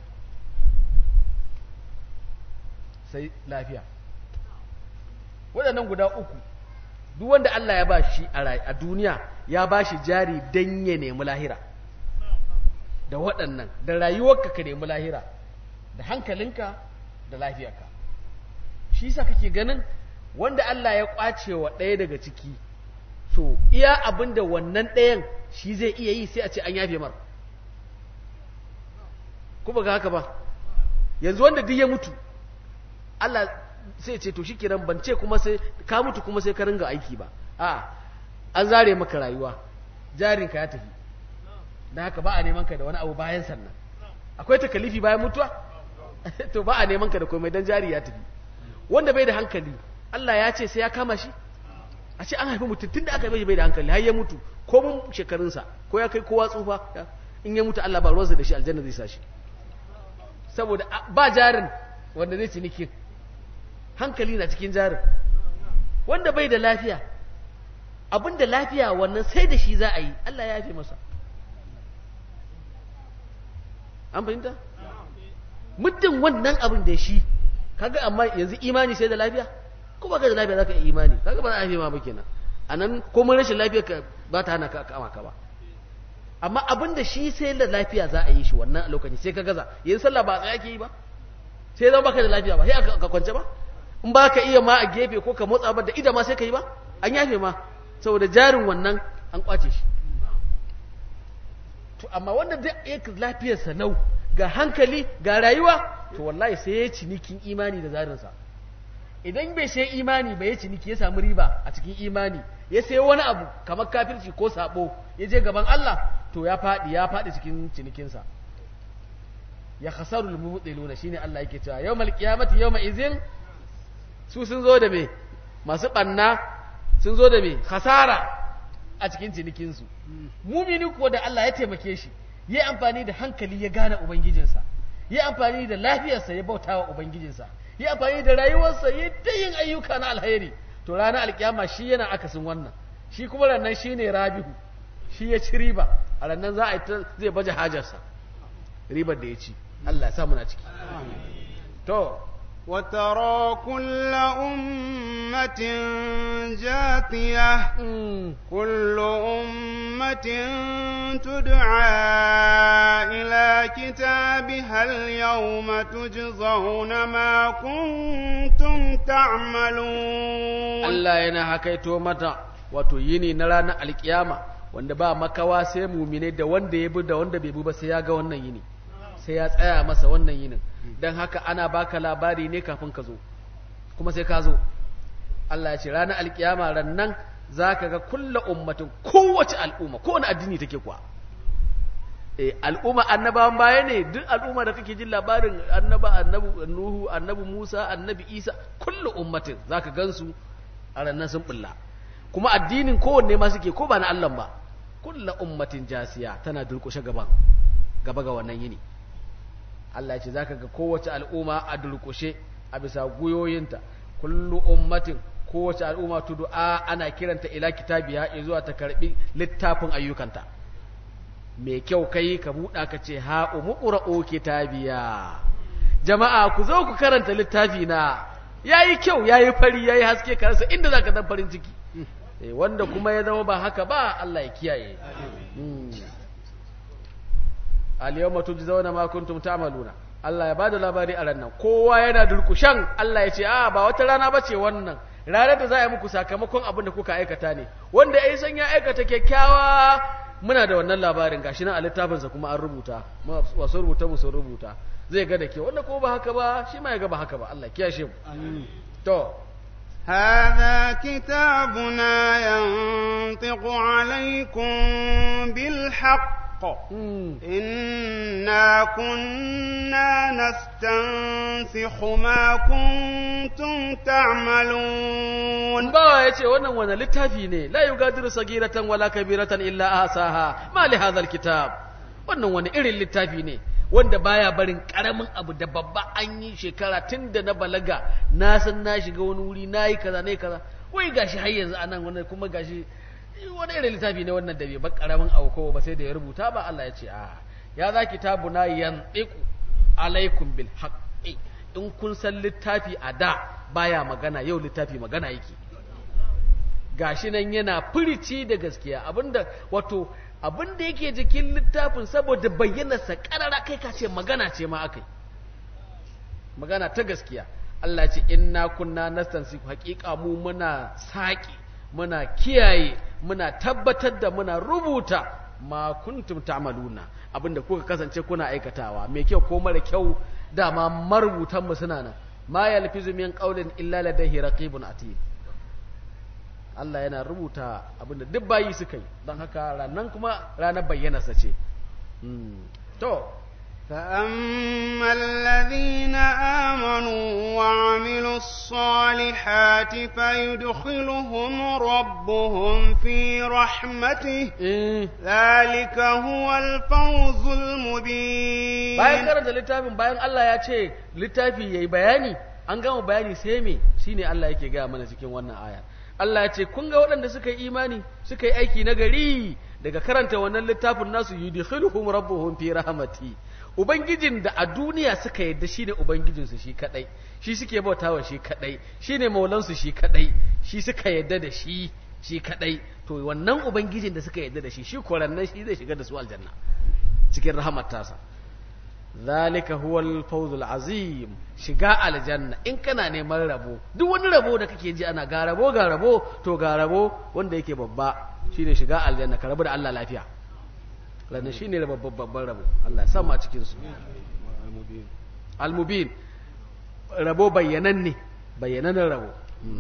sai lafiya waɗannan guda uku duk wanda Allah ya ba shi a duniya ya ba shi jari don ya nemi lahira da waɗannan da rayuwarka ka nemi lahira da hankalinka da lafiyarka shi sa kake ganin wanda Allah ya ƙwace wa ɗaya daga ciki to iya abin da wannan ɗayan shi zai iya yi sai a ce an yafe mar kuma ga haka ba yanzu wanda duk ya mutu Allah sai ce to shikenan ban ce kuma sai ka mutu kuma sai ka ringa aiki ba a an zare maka rayuwa jarinka ya tafi dan haka ba a neman ka da wani abu bayan sannan akwai takalifi bayan mutuwa to ba a neman ka da komai dan jari ya tafi wanda bai da hankali Allah ya ce sai ya kama shi a ce an haifi mutum tunda aka bai bai da hankali har ya mutu ko mun shekarunsa ko ya kai kowa tsufa in ya mutu Allah ba ruwansa da shi aljanna zai sa shi saboda ba jarin wanda zai ciniki hankali na cikin jarin wanda bai da lafiya abin da lafiya wannan sai da shi za a yi Allah ya yafe masa an fahimta muddin wannan abin da shi kaga amma yanzu imani sai da lafiya ko ba ka da lafiya zaka yi imani kaga ba za a yafe ma ba kenan anan komai rashin lafiya ka ba ta hana ka kama ka ba amma abin da shi sai da lafiya za a yi shi wannan a lokaci sai ka gaza yanzu sallah ba a tsaya ke yi ba sai zama baka da lafiya ba sai ka kwance ba in ba ka iya ma a gefe ko ka motsa ba da ida ma sai ka yi ba an yafe ma saboda jarin wannan an kwace shi to amma wanda da ya lafiyarsa nau ga hankali ga rayuwa to wallahi sai ya cinikin imani da zarinsa idan bai sai imani ba ya ciniki ya samu riba a cikin imani ya sai wani abu kamar kafirci ko sabo ya je gaban Allah to ya faɗi ya faɗi cikin cinikinsa ya khasarul mubtiluna shine Allah yake cewa yawmal qiyamati yawma izin su sun zo da me masu banna sun zo da me khasara a cikin cinikinsu mumini kuwa da Allah ya taimake shi ya amfani da hankali ya gane ubangijinsa ya amfani da lafiyarsa ya bauta wa ubangijinsa ya amfani da rayuwarsa ya ta yin ayyuka na alheri to ranar alkiyama shi yana akasin wannan shi kuma rannan shi ne rabihu shi ya ci riba a rannan za a yi zai baje hajarsa ribar da ya ci Allah ya sa muna ciki to وترى كل أمة جاثية كل أمة تدعى إلى كتابها اليوم تجزون ما كنتم تعملون Allah yana hakaito mata wato yini na ranar alkiyama wanda ba makawa sai mumine da wanda ya bi da wanda bai bi ba sai ya ga wannan yini sai ya tsaya masa wannan yinin don haka ana baka labari ne kafin ka zo kuma sai ka zo Allah ya ce ranar alkiyama rannan za ka ga kulla ummatin kowace al'umma kowane addini take kuwa eh al'umma annabawan baya ne duk al'umma da kake jin labarin annaba annabu nuhu annabi musa annabi isa kullu ummatin zaka gansu a rannan sun bulla kuma addinin kowanne ma suke ko ba na Allah ba kullu ummatin jasiya tana durkushe gaba gaba ga wannan yini Allah ya ce zaka ga kowace al'umma a durkushe a bisa guyoyinta kullu ummatin kowace al'umma tudu'a ana kiranta ila kitabiya zuwa ta karbi littafin ayyukanta mai kyau kai ka buɗa ka ce ha umuqra'u kitabiya jama'a ku zo ku karanta littafi na yayi kyau yayi fari yayi haske ka rasa inda zaka dan farin ciki eh wanda kuma ya zama ba haka ba Allah ya kiyaye al-yawma tujzauna ma kuntum ta'maluna Allah ya bada labari a ranar kowa yana durkushan Allah ya ce a ba wata rana bace wannan ranar da za a yi muku sakamakon abin da kuka aikata ne wanda ya san ya aikata kyakkyawa muna da wannan labarin gashi nan a littafinsa kuma an rubuta wasu rubuta mu sun rubuta zai ga da ke wanda ko ba haka ba shi ma ya ga ba haka ba Allah kiyashe mu to هذا كتابنا ينطق عليكم بالحق إنا كنا نستنسخ ما كنتم تعملون bawa ya ce wannan wani littafi ne la yugadiru sagiratan wala kabiratan illa ahsaha ma li hadha alkitab wannan wani irin littafi ne wanda baya barin karamin abu da babba an yi shekara tun da na balaga na san na shiga wani wuri na yi kaza na yi kaza wai gashi har yanzu anan wannan kuma gashi wani irin littafi ne wannan da bai bar karamin abu ko ba sai da ya rubuta ba Allah ya ce a ya za kitabuna yantiqu alaikum bil haqqi in kun san littafi a da baya magana yau littafi magana yake gashi nan yana furici da gaskiya abinda wato abinda yake jikin littafin saboda bayyanarsa karara kai ka ce magana ce ma akai magana ta gaskiya Allah ce inna kunna nastansiku haqiqa mu muna saki muna kiyaye muna tabbatar da muna rubuta ma kuntum ta'maluna abinda kuka kasance kuna aikatawa mai kyau ko mara kyau dama marubutan mu suna nan ma yalfizu min qawlin illa ladayhi raqibun atid Allah yana rubuta abinda duk bayi suka yi don haka ranan kuma ranar bayyanarsa ce to فأما الذين آمنوا وعملوا الصالحات فيدخلهم ربهم في رحمته ذلك هو الفوز المبين bayan karanta littafin bayan Allah ya ce littafi yayi bayani an gama bayani sai me shine Allah yake gaya mana cikin wannan aya Allah ya ce kun ga waɗanda suka yi imani suka yi aiki na gari daga karanta wannan littafin nasu yudkhiluhum rabbuhum fi rahmati ubangijin da a duniya suka yadda shine ubangijinsu shi kadai shi suke bautawa shi kadai shine maulansu shi kadai shi suka yadda da shi shi kadai to wannan ubangijin da suka yadda da shi shi korannan shi zai shiga da su aljanna cikin rahmat tasa zalika huwal fawzul azim shiga aljanna in kana neman rabo duk wani rabo da kake ji ana ga rabo ga rabo to ga rabo wanda yake babba shine shiga aljanna ka rabu da Allah lafiya ranar shine babban babban rabo Allah ya sa mu a cikin su almubin rabo bayyananne bayyanannen rabo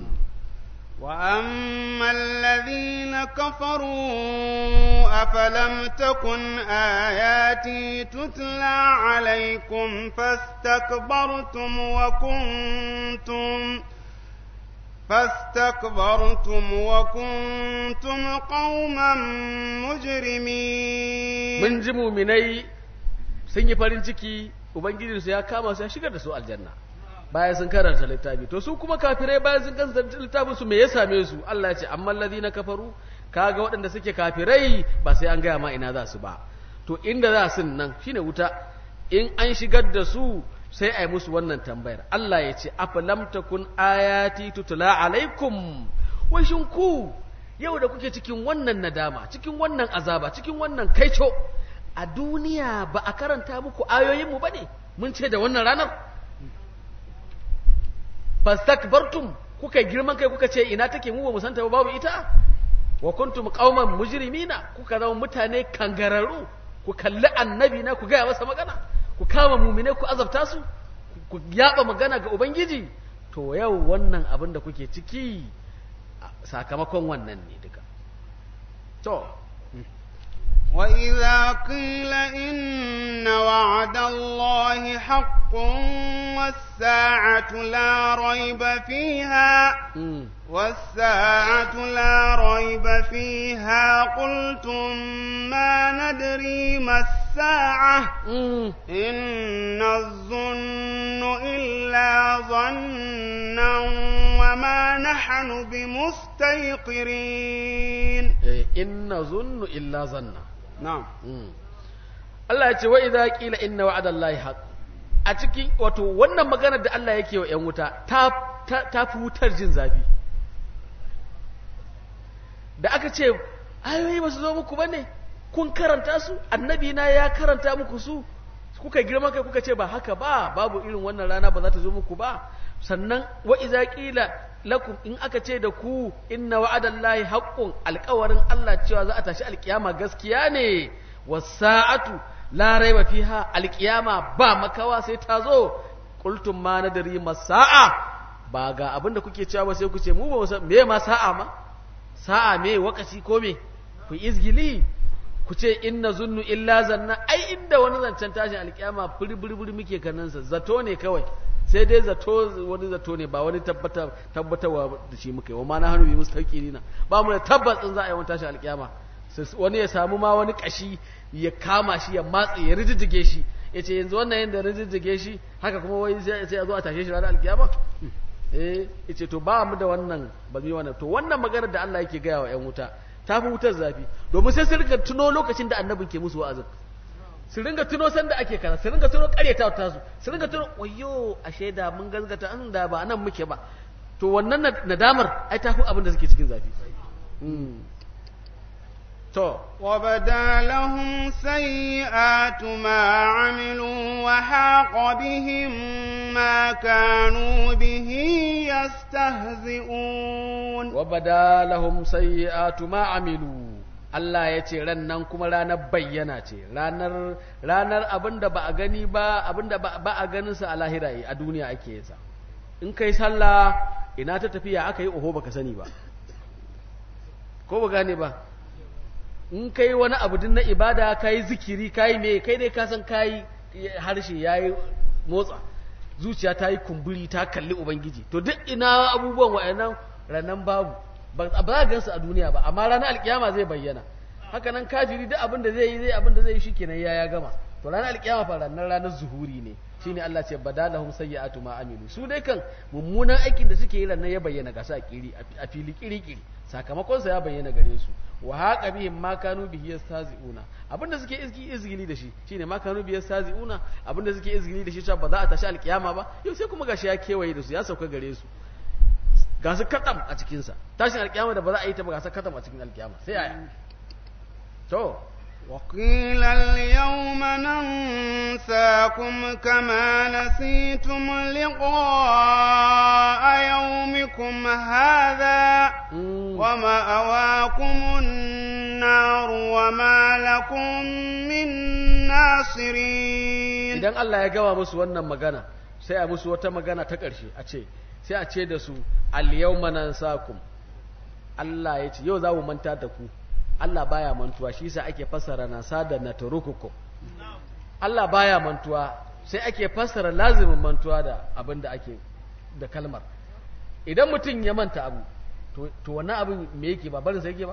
وأما الذين كفروا أفلم تكن آياتي تتلى عليكم فاستكبرتم وكنتم فاستكبرتم وكنتم قوما مجرمين mun ji muminai sun yi farin ciki ubangijinsu ya kama su ya shigar da su aljanna bayan sun karanta littafi to su kuma kafirai bayan sun karanta littafin su me ya same su Allah ya ce amma alladhina kafaru kaga waɗanda suke kafirai ba sai an gaya ma ina za su ba to inda za su nan shine wuta in an shigar da su sai a yi musu wannan tambayar Allah ya ce afalam takun ayati tutula alaikum wai shin ku yau da kuke cikin wannan nadama cikin wannan azaba cikin wannan kaico a duniya ba a karanta muku ayoyinmu ba ne mun ce da wannan ranar fastakbartum kuka girman kai kuka ce ina take mu ba mu santa ba babu ita wa kuntum qauman mujrimina kuka zama mutane kangararu ku kalli annabi na ku gaya masa magana ku kama mumine ku azabta su ku yaba magana ga ubangiji to yau wannan abin da kuke ciki sakamakon wannan ne duka to وإذا قيل إن وعد الله حق والساعة لا ريب فيها والساعة لا ريب فيها قلتم ما ندري ما الساعة إن الظن إلا ظنا وما نحن بمستيقرين إن ظن إلا ظنا na'am Allah ya ce wa idza qila inna wa'dallahi haqq a cikin wato wannan magana da Allah yake wa ƴan wuta ta ta fi wutar jin zafi da aka ce ayoyi ba su zo muku bane kun karanta su annabi na ya karanta muku su kuka girma kai kuka ce ba haka ba babu irin wannan rana ba za ta zo muku ba sannan wa idza qila lakum in aka ce da ku inna wa'adallahi haqqun alƙawarin Allah cewa za a tashi alƙiyama gaskiya ne wasa'atu la raiba fiha alƙiyama ba makawa sai ta zo qultum ma nadri masa'a ba ga abinda kuke cewa ba sai ku ce mu ba san me ma sa'a ma sa'a me wakati ko me ku izgili ku ce inna zunnu illa zanna ai inda wani zancen tashin alƙiyama furi muke kanansa zato ne kawai sai dai zato wani zato ne ba wani tabbatarwa da shi muka yi wa ma na hannu bi mustaqirina ba mu da tabbas in za a yi wani tashi alkiyama wani ya samu ma wani kashi ya kama shi ya matse ya rijijige shi ya ce yanzu wannan yadda rijijige shi haka kuma wai sai a zo a tashe shi ranar alkiyama eh ya ce to ba mu da wannan ba mu yi wannan to wannan magana da Allah yake gaya wa ƴan wuta ta fi wutar zafi domin sai su rika tuno lokacin da annabin ke musu wa'azin su ringa tuno sanda ake kaza su ringa tuno karyata ta su su ringa tuno wayo ashe da mun gazgata an da ba nan muke ba to wannan nadamar ai ta fi abin da suke cikin zafi to وبدا لهم سيئات ما عملوا وحاق بهم ما كانوا به يستهزئون وبدا لهم سيئات ما عملوا Allah ya ce ran nan kuma ranar bayyana ce ranar ranar abinda ba a gani ba abinda ba a ganin sa a lahira a duniya ake yasa in kai sallah ina ta tafiya aka yi oho baka sani ba ko ba gane ba in kai wani abu din na ibada kai zikiri kai me kai dai ka san kai harshe yayi motsa zuciya ta yi kumburi ta kalli ubangiji to duk ina abubuwan wa'annan ranan babu ba za gansu a duniya ba amma ranar alkiyama zai bayyana haka nan kafiri duk abin da zai yi zai abin da zai yi shikenan ya ya gama to ranar alkiyama fa ranar ranar zuhuri ne shine Allah ce badalahum sayyi'atu ma amilu su dai kan mummunan aikin da suke yi ranar ya bayyana ga sa kiri a fili kiri kiri sakamakon sa ya bayyana gare su wa haqa bihim ma kanu bihi yastazi'una abinda suke izgi izgili da shi shine ma kanu bihi yastazi'una abinda suke izgili da shi cewa ba za a tashi alkiyama ba yau sai kuma gashi ya kewaye da su ya sauka gare su ga su katam a cikinsa tashin alkiyama da ba za a yi ta ba ga su katam a cikin alkiyama sai yaya to وقيل اليوم ننساكم كما نسيتم لقاء يومكم هذا ومأواكم النار وما لكم من ناصرين idan Allah ya gawa musu wannan magana sai a musu wata magana ta ƙarshe a ce sai a ce da su al-yawma nansakum Allah ya ce yau za mu manta da ku Allah baya mantuwa shi yasa ake fassara nasa da natrukukum Allah baya mantuwa sai ake fassara lazimin mantuwa da abin da ake da kalmar idan mutum ya manta abu to to wannan abin me yake ba barin sai yake ba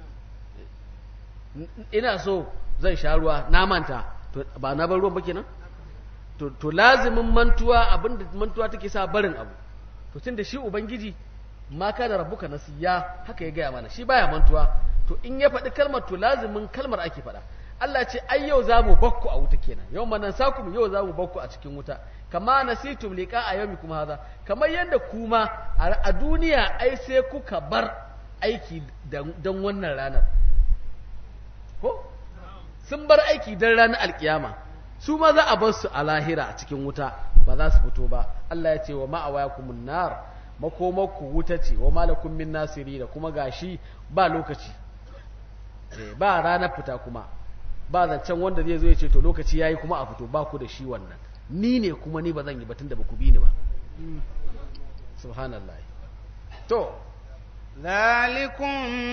ina so zan sha ruwa na manta to ba na bar ruwan ba kenan to to lazimin mantuwa abin da mantuwa take sa barin abu to tunda shi ubangiji ma kana rabbuka nasiya haka ya gaya mana shi baya mantuwa to in ya faɗi kalmar to lazimin kalmar ake faɗa Allah ce ai yau za mu bakku a wuta kenan yau manan sakum yau za mu bakku a cikin wuta kama nasitum liqa a yau kuma haza kamar yadda kuma a duniya ai sai kuka bar aiki don wannan ranar ko sun bar aiki don ranar alkiyama su ma za a bar su a lahira a cikin wuta ba za su fito ba Allah ya ce wa ma'awayakumun nar makomakku wuta ce wa malakum min nasiri da kuma gashi ba lokaci ba ranar fita kuma ba zancen wanda zai zo ya ce to lokaci yayi kuma a fito ba ku da shi wannan ni ne kuma ni ba zan yi batun da ba ku bi ni ba subhanallah to ذلكم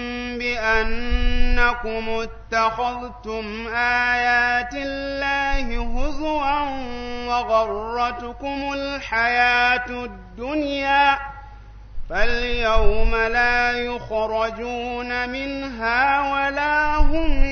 بأنكم اتخذتم آيات الله هزوا وغرتكم الحياة الدنيا فاليوم لا يخرجون منها ولا هم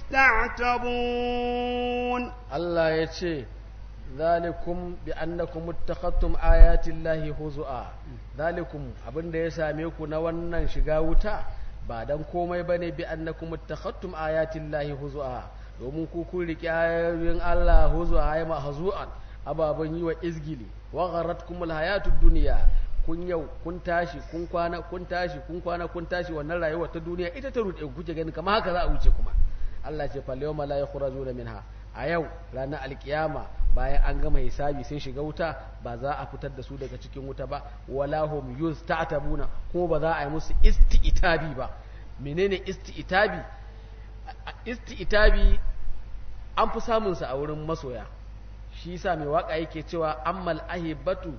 يستعتبون الله يتشي ذلكم بأنكم اتخذتم آيات الله هزؤا ذلكم abin da ya same ku na wannan shiga wuta ba dan komai bane bi annakum ittakhattum ayatin lahi huzua domin ku kun riki ayoyin Allah huzua ay ma hazuan ababan yi wa izgili wa gharratkumul hayatud dunya kun yau kun tashi kun kwana kun tashi kun kwana kun tashi wannan rayuwar ta duniya ita ta rude kuke gani kamar haka za a wuce kuma Allah ce fal yawma la yakhrujuna minha a yau ranar alkiyama bayan an gama hisabi sun shiga wuta ba za a fitar da su daga cikin wuta ba wala hum yusta'tabuna kuma ba za a yi musu isti'tabi ba menene isti'tabi isti'tabi an fi samun sa a wurin masoya shi yasa mai waka yake cewa ammal ahibatu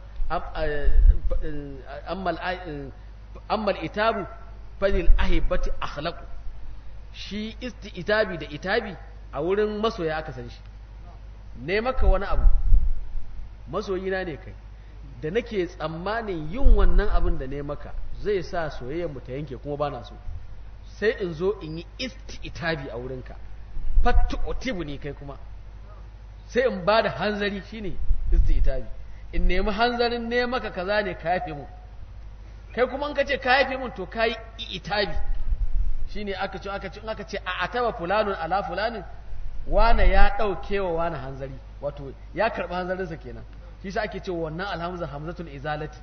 ammal ammal itabu fadil ahibati akhlaqu shi isti'tabi da itabi a wurin masoya aka san shi ne maka wani abu masoyina ne kai da nake tsammanin yin wannan abin da ne maka zai sa soyayyar mu ta yanke kuma bana so sai in zo in yi isti'tabi a wurinka fattu otibu ne kai kuma sai in ba da hanzari shine isti'tabi in nemi hanzarin ne maka kaza ne ka yafe mu kai kuma in ka ce ka yafe mun to ka yi itabi shine aka ce aka ce in aka ce a ataba fulanun ala fulanin wane ya ɗauke wa wane hanzari wato ya karɓi hanzarinsa kenan shi sa ake cewa wannan alhamza hamzatul izalati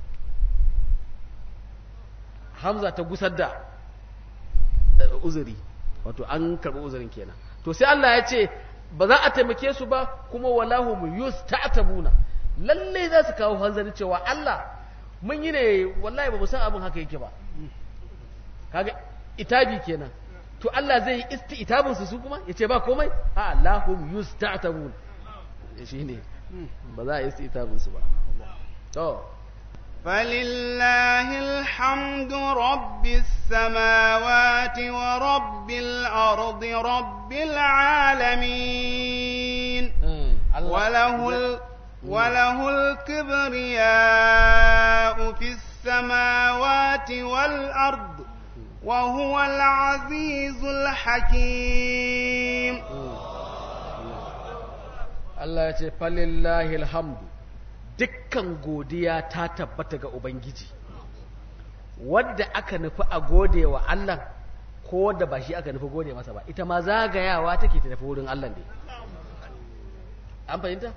hamza ta gusar da uzuri wato an karɓi uzurin kenan to sai Allah ya ce ba za a taimake su ba kuma wallahu mu yusta'tabuna lalle za su kawo hanzari cewa Allah mun yi ne wallahi ba mu san abin haka yake ba kaga itabi kenan to Allah zai yi isti'tabun su su kuma yace ba komai a lahum yusta'tabun shine ba za a yi isti'tabun su ba to فلله الحمد رب السماوات ورب الأرض رب العالمين وله ال وله الكبرياء في السماوات والأرض وهو العزيز الحكيم Allah ya ce falillahi alhamdu dukkan godiya ta tabbata ga Ubangiji wadda aka nufi a gode wa Allah ko wadda ba shi aka nufi gode masa ba ita ma zagayawa take ta tafi wurin Allah ne an fahimta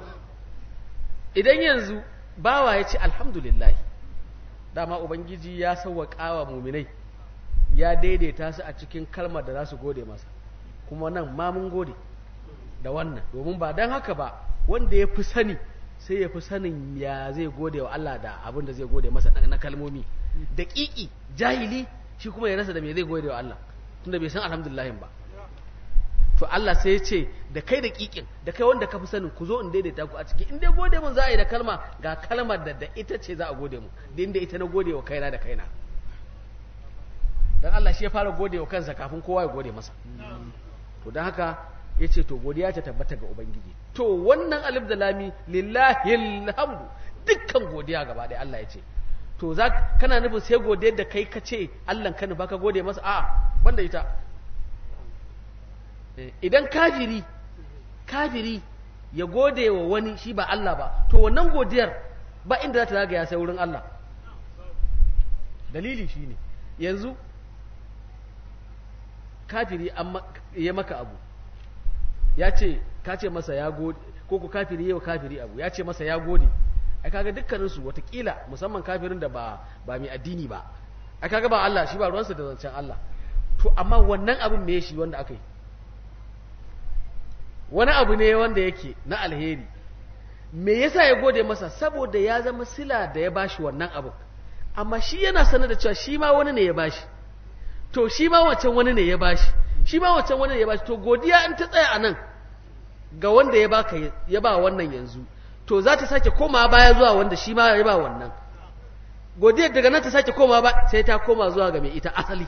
idan yanzu bawa ya ce alhamdulillah dama Ubangiji ya sauwaƙa wa muminai ya daidaita su a cikin kalmar da za su gode masa kuma nan ma mun gode da wannan domin ba don haka ba wanda ya fi sani sai ya fi sanin ya zai gode wa Allah da abin da zai gode masa na kalmomi da ƙiƙi jahili shi kuma ya rasa da me zai gode wa Allah tunda bai san alhamdulillahin ba to Allah sai ya ce da kai da ƙiƙin da kai wanda ka fi sanin ku zo in daidaita ku a ciki in dai gode mun za a yi da kalma ga kalmar da da ita ce za a gode mu da inda ita na gode wa kaina da kaina dan Allah shi ya fara gode wa kansa kafin kowa ya gode masa to don haka ya ce to godiya ta tabbata ga Ubangiji to wannan alif da lami lillahi alhamdu dukkan godiya gaba ɗaya Allah ya ce to za kana nufin sai godiyar da kai ka ce Allah ka nufa ka gode masa a banda ita idan kafiri kafiri ya gode wa wani shi ba Allah ba to wannan godiyar ba inda za ta zagaya sai wurin Allah dalili shine yanzu kafiri an ya maka abu ya ce ka ce masa ya gode ko ku kafiri yau kafiri abu ya ce masa ya gode ai kaga dukkanin su watakila musamman kafirin da ba ba mai addini ba ai kaga ba Allah shi ba ruwansa da zancen Allah to amma wannan abin me shi wanda aka yi wani abu ne wanda yake na alheri me yasa ya gode masa saboda ya zama sila da ya bashi wannan abu amma shi yana sanar da cewa shi ma wani ne ya bashi to shi ma wancan wani ne ya bashi shi ma wancan wani ne ya bashi to godiya in ta tsaya a nan ga wanda ya baka ya ba wannan yanzu to za ta sake koma baya zuwa wanda shi ma ya ba wannan godiya daga nan ta sake koma ba sai ta koma zuwa ga mai ita asali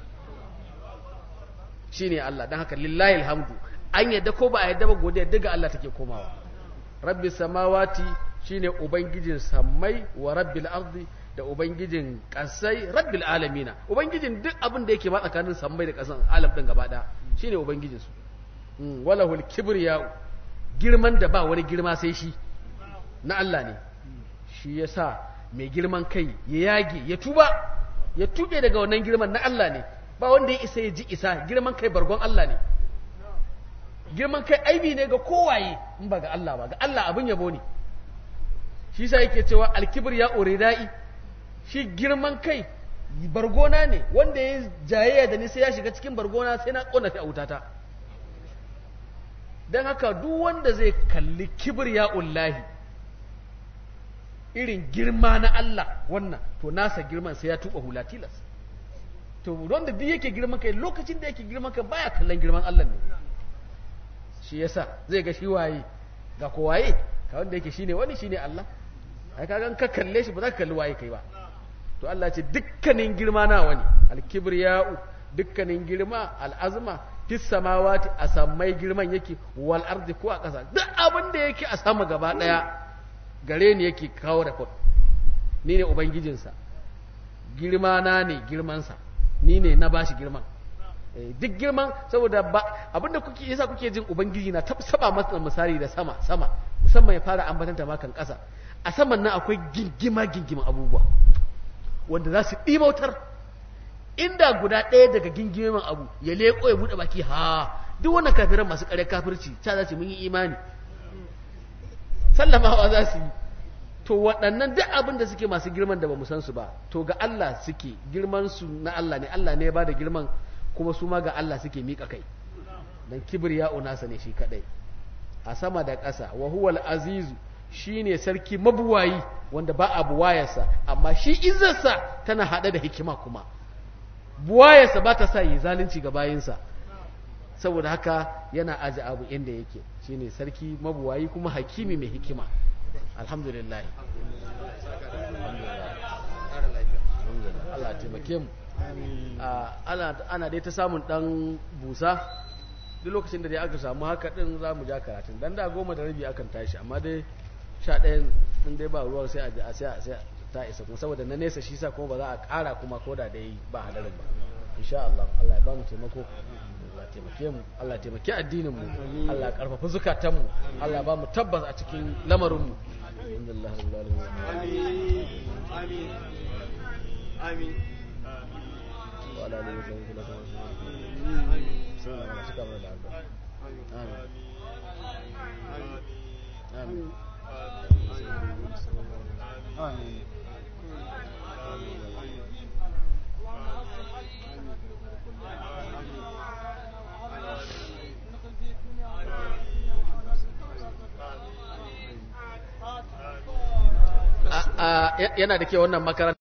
shine Allah dan haka lillahi alhamdu an yadda ko ba a yadda ba godiya daga Allah take komawa rabbi samawati shine ubangijin sammai wa rabbil ardi da ubangijin kasai rabbil alamina ubangijin duk abin da yake ma tsakanin sammai da kasan alam din gaba daya shine ubangijin su walahul kibriya girman da ba wani girma sai shi na Allah ne shi yasa mai girman kai ya yage ya tuba ya tube daga wannan girman na Allah ne ba wanda ya isa ya ji isa girman kai bargon Allah ne girman kai aibi ne ga kowaye in ba ga Allah ba ga Allah abin yabo ne shi sa yake cewa alkibir ya uridai shi girman kai bargona ne wanda ya jayayya da ni sai ya shiga cikin bargona sai na kona ta autata don haka duk wanda zai kalli kibir ya ullahi irin girma na Allah wannan to nasa girman sai ya tuba hula tilas to wanda duk yake girman kai lokacin da yake girman kai baya kallon girman Allah ne shi yasa zai ga shi waye ga ko waye ka wanda yake shine wani shine Allah ai kaga ka kalle shi ba za ka kalli waye kai ba to Allah ce dukkanin girma na wani al-kibriya'u dukkanin girma al-azma fis samawati a sammai girman yake wal ardi ko a ƙasa duk abin da yake a sama gaba daya gare ni yake kawo report ni ne ubangijinsa girma na ne girmansa ni ne na bashi girman duk girman saboda ba abinda kuke yasa kuke jin ubangiji na saba masa misali da sama sama musamman ya fara ambatanta ma kan kasa a saman nan akwai gingima gingima abubuwa wanda za su ɗimautar inda guda ɗaya daga gingimin abu ya leƙo ya buɗe baki ha duk wannan kafiran masu ƙarya kafirci ta za su mun yi imani sallamawa za su yi to waɗannan duk abin da suke masu girman da ba mu san su ba to ga Allah suke girman su na Allah ne Allah ne ya bada girman kuma su ma ga Allah suke miƙa kai dan kibir ya unasa ne shi kadai a sama da ƙasa wa huwal azizu shine sarki mabuwayi wanda ba a buwayarsa amma shi izzarsa tana haɗe da hikima kuma buwayarsa ba ta sa yi zalunci ga bayinsa saboda haka yana aji abu inda yake shine sarki mabuwayi kuma hakimi mai hikima alhamdulillah Allah taimake mu ana dai ta samun dan busa duk lokacin da dai aka samu haka din za mu ja karatun dan da goma da rabi akan tashi amma dai sha ɗaya din dai ba ruwa sai a sai a ta isa kuma saboda na nesa shi sa kuma ba za a ƙara kuma ko da dai ba hadarin ba insha Allah Allah ya ba mu taimako Allah taimake mu Allah taimake addinin mu Allah ya karfafa zukatan mu Allah ya ba mu tabbas a cikin lamarin mu alhamdulillah rabbil alamin amin amin amin wa ala alihi wa sahbihi wa sallam sai na cika mana da addu'a amin amin amin yana da ke wannan makaranta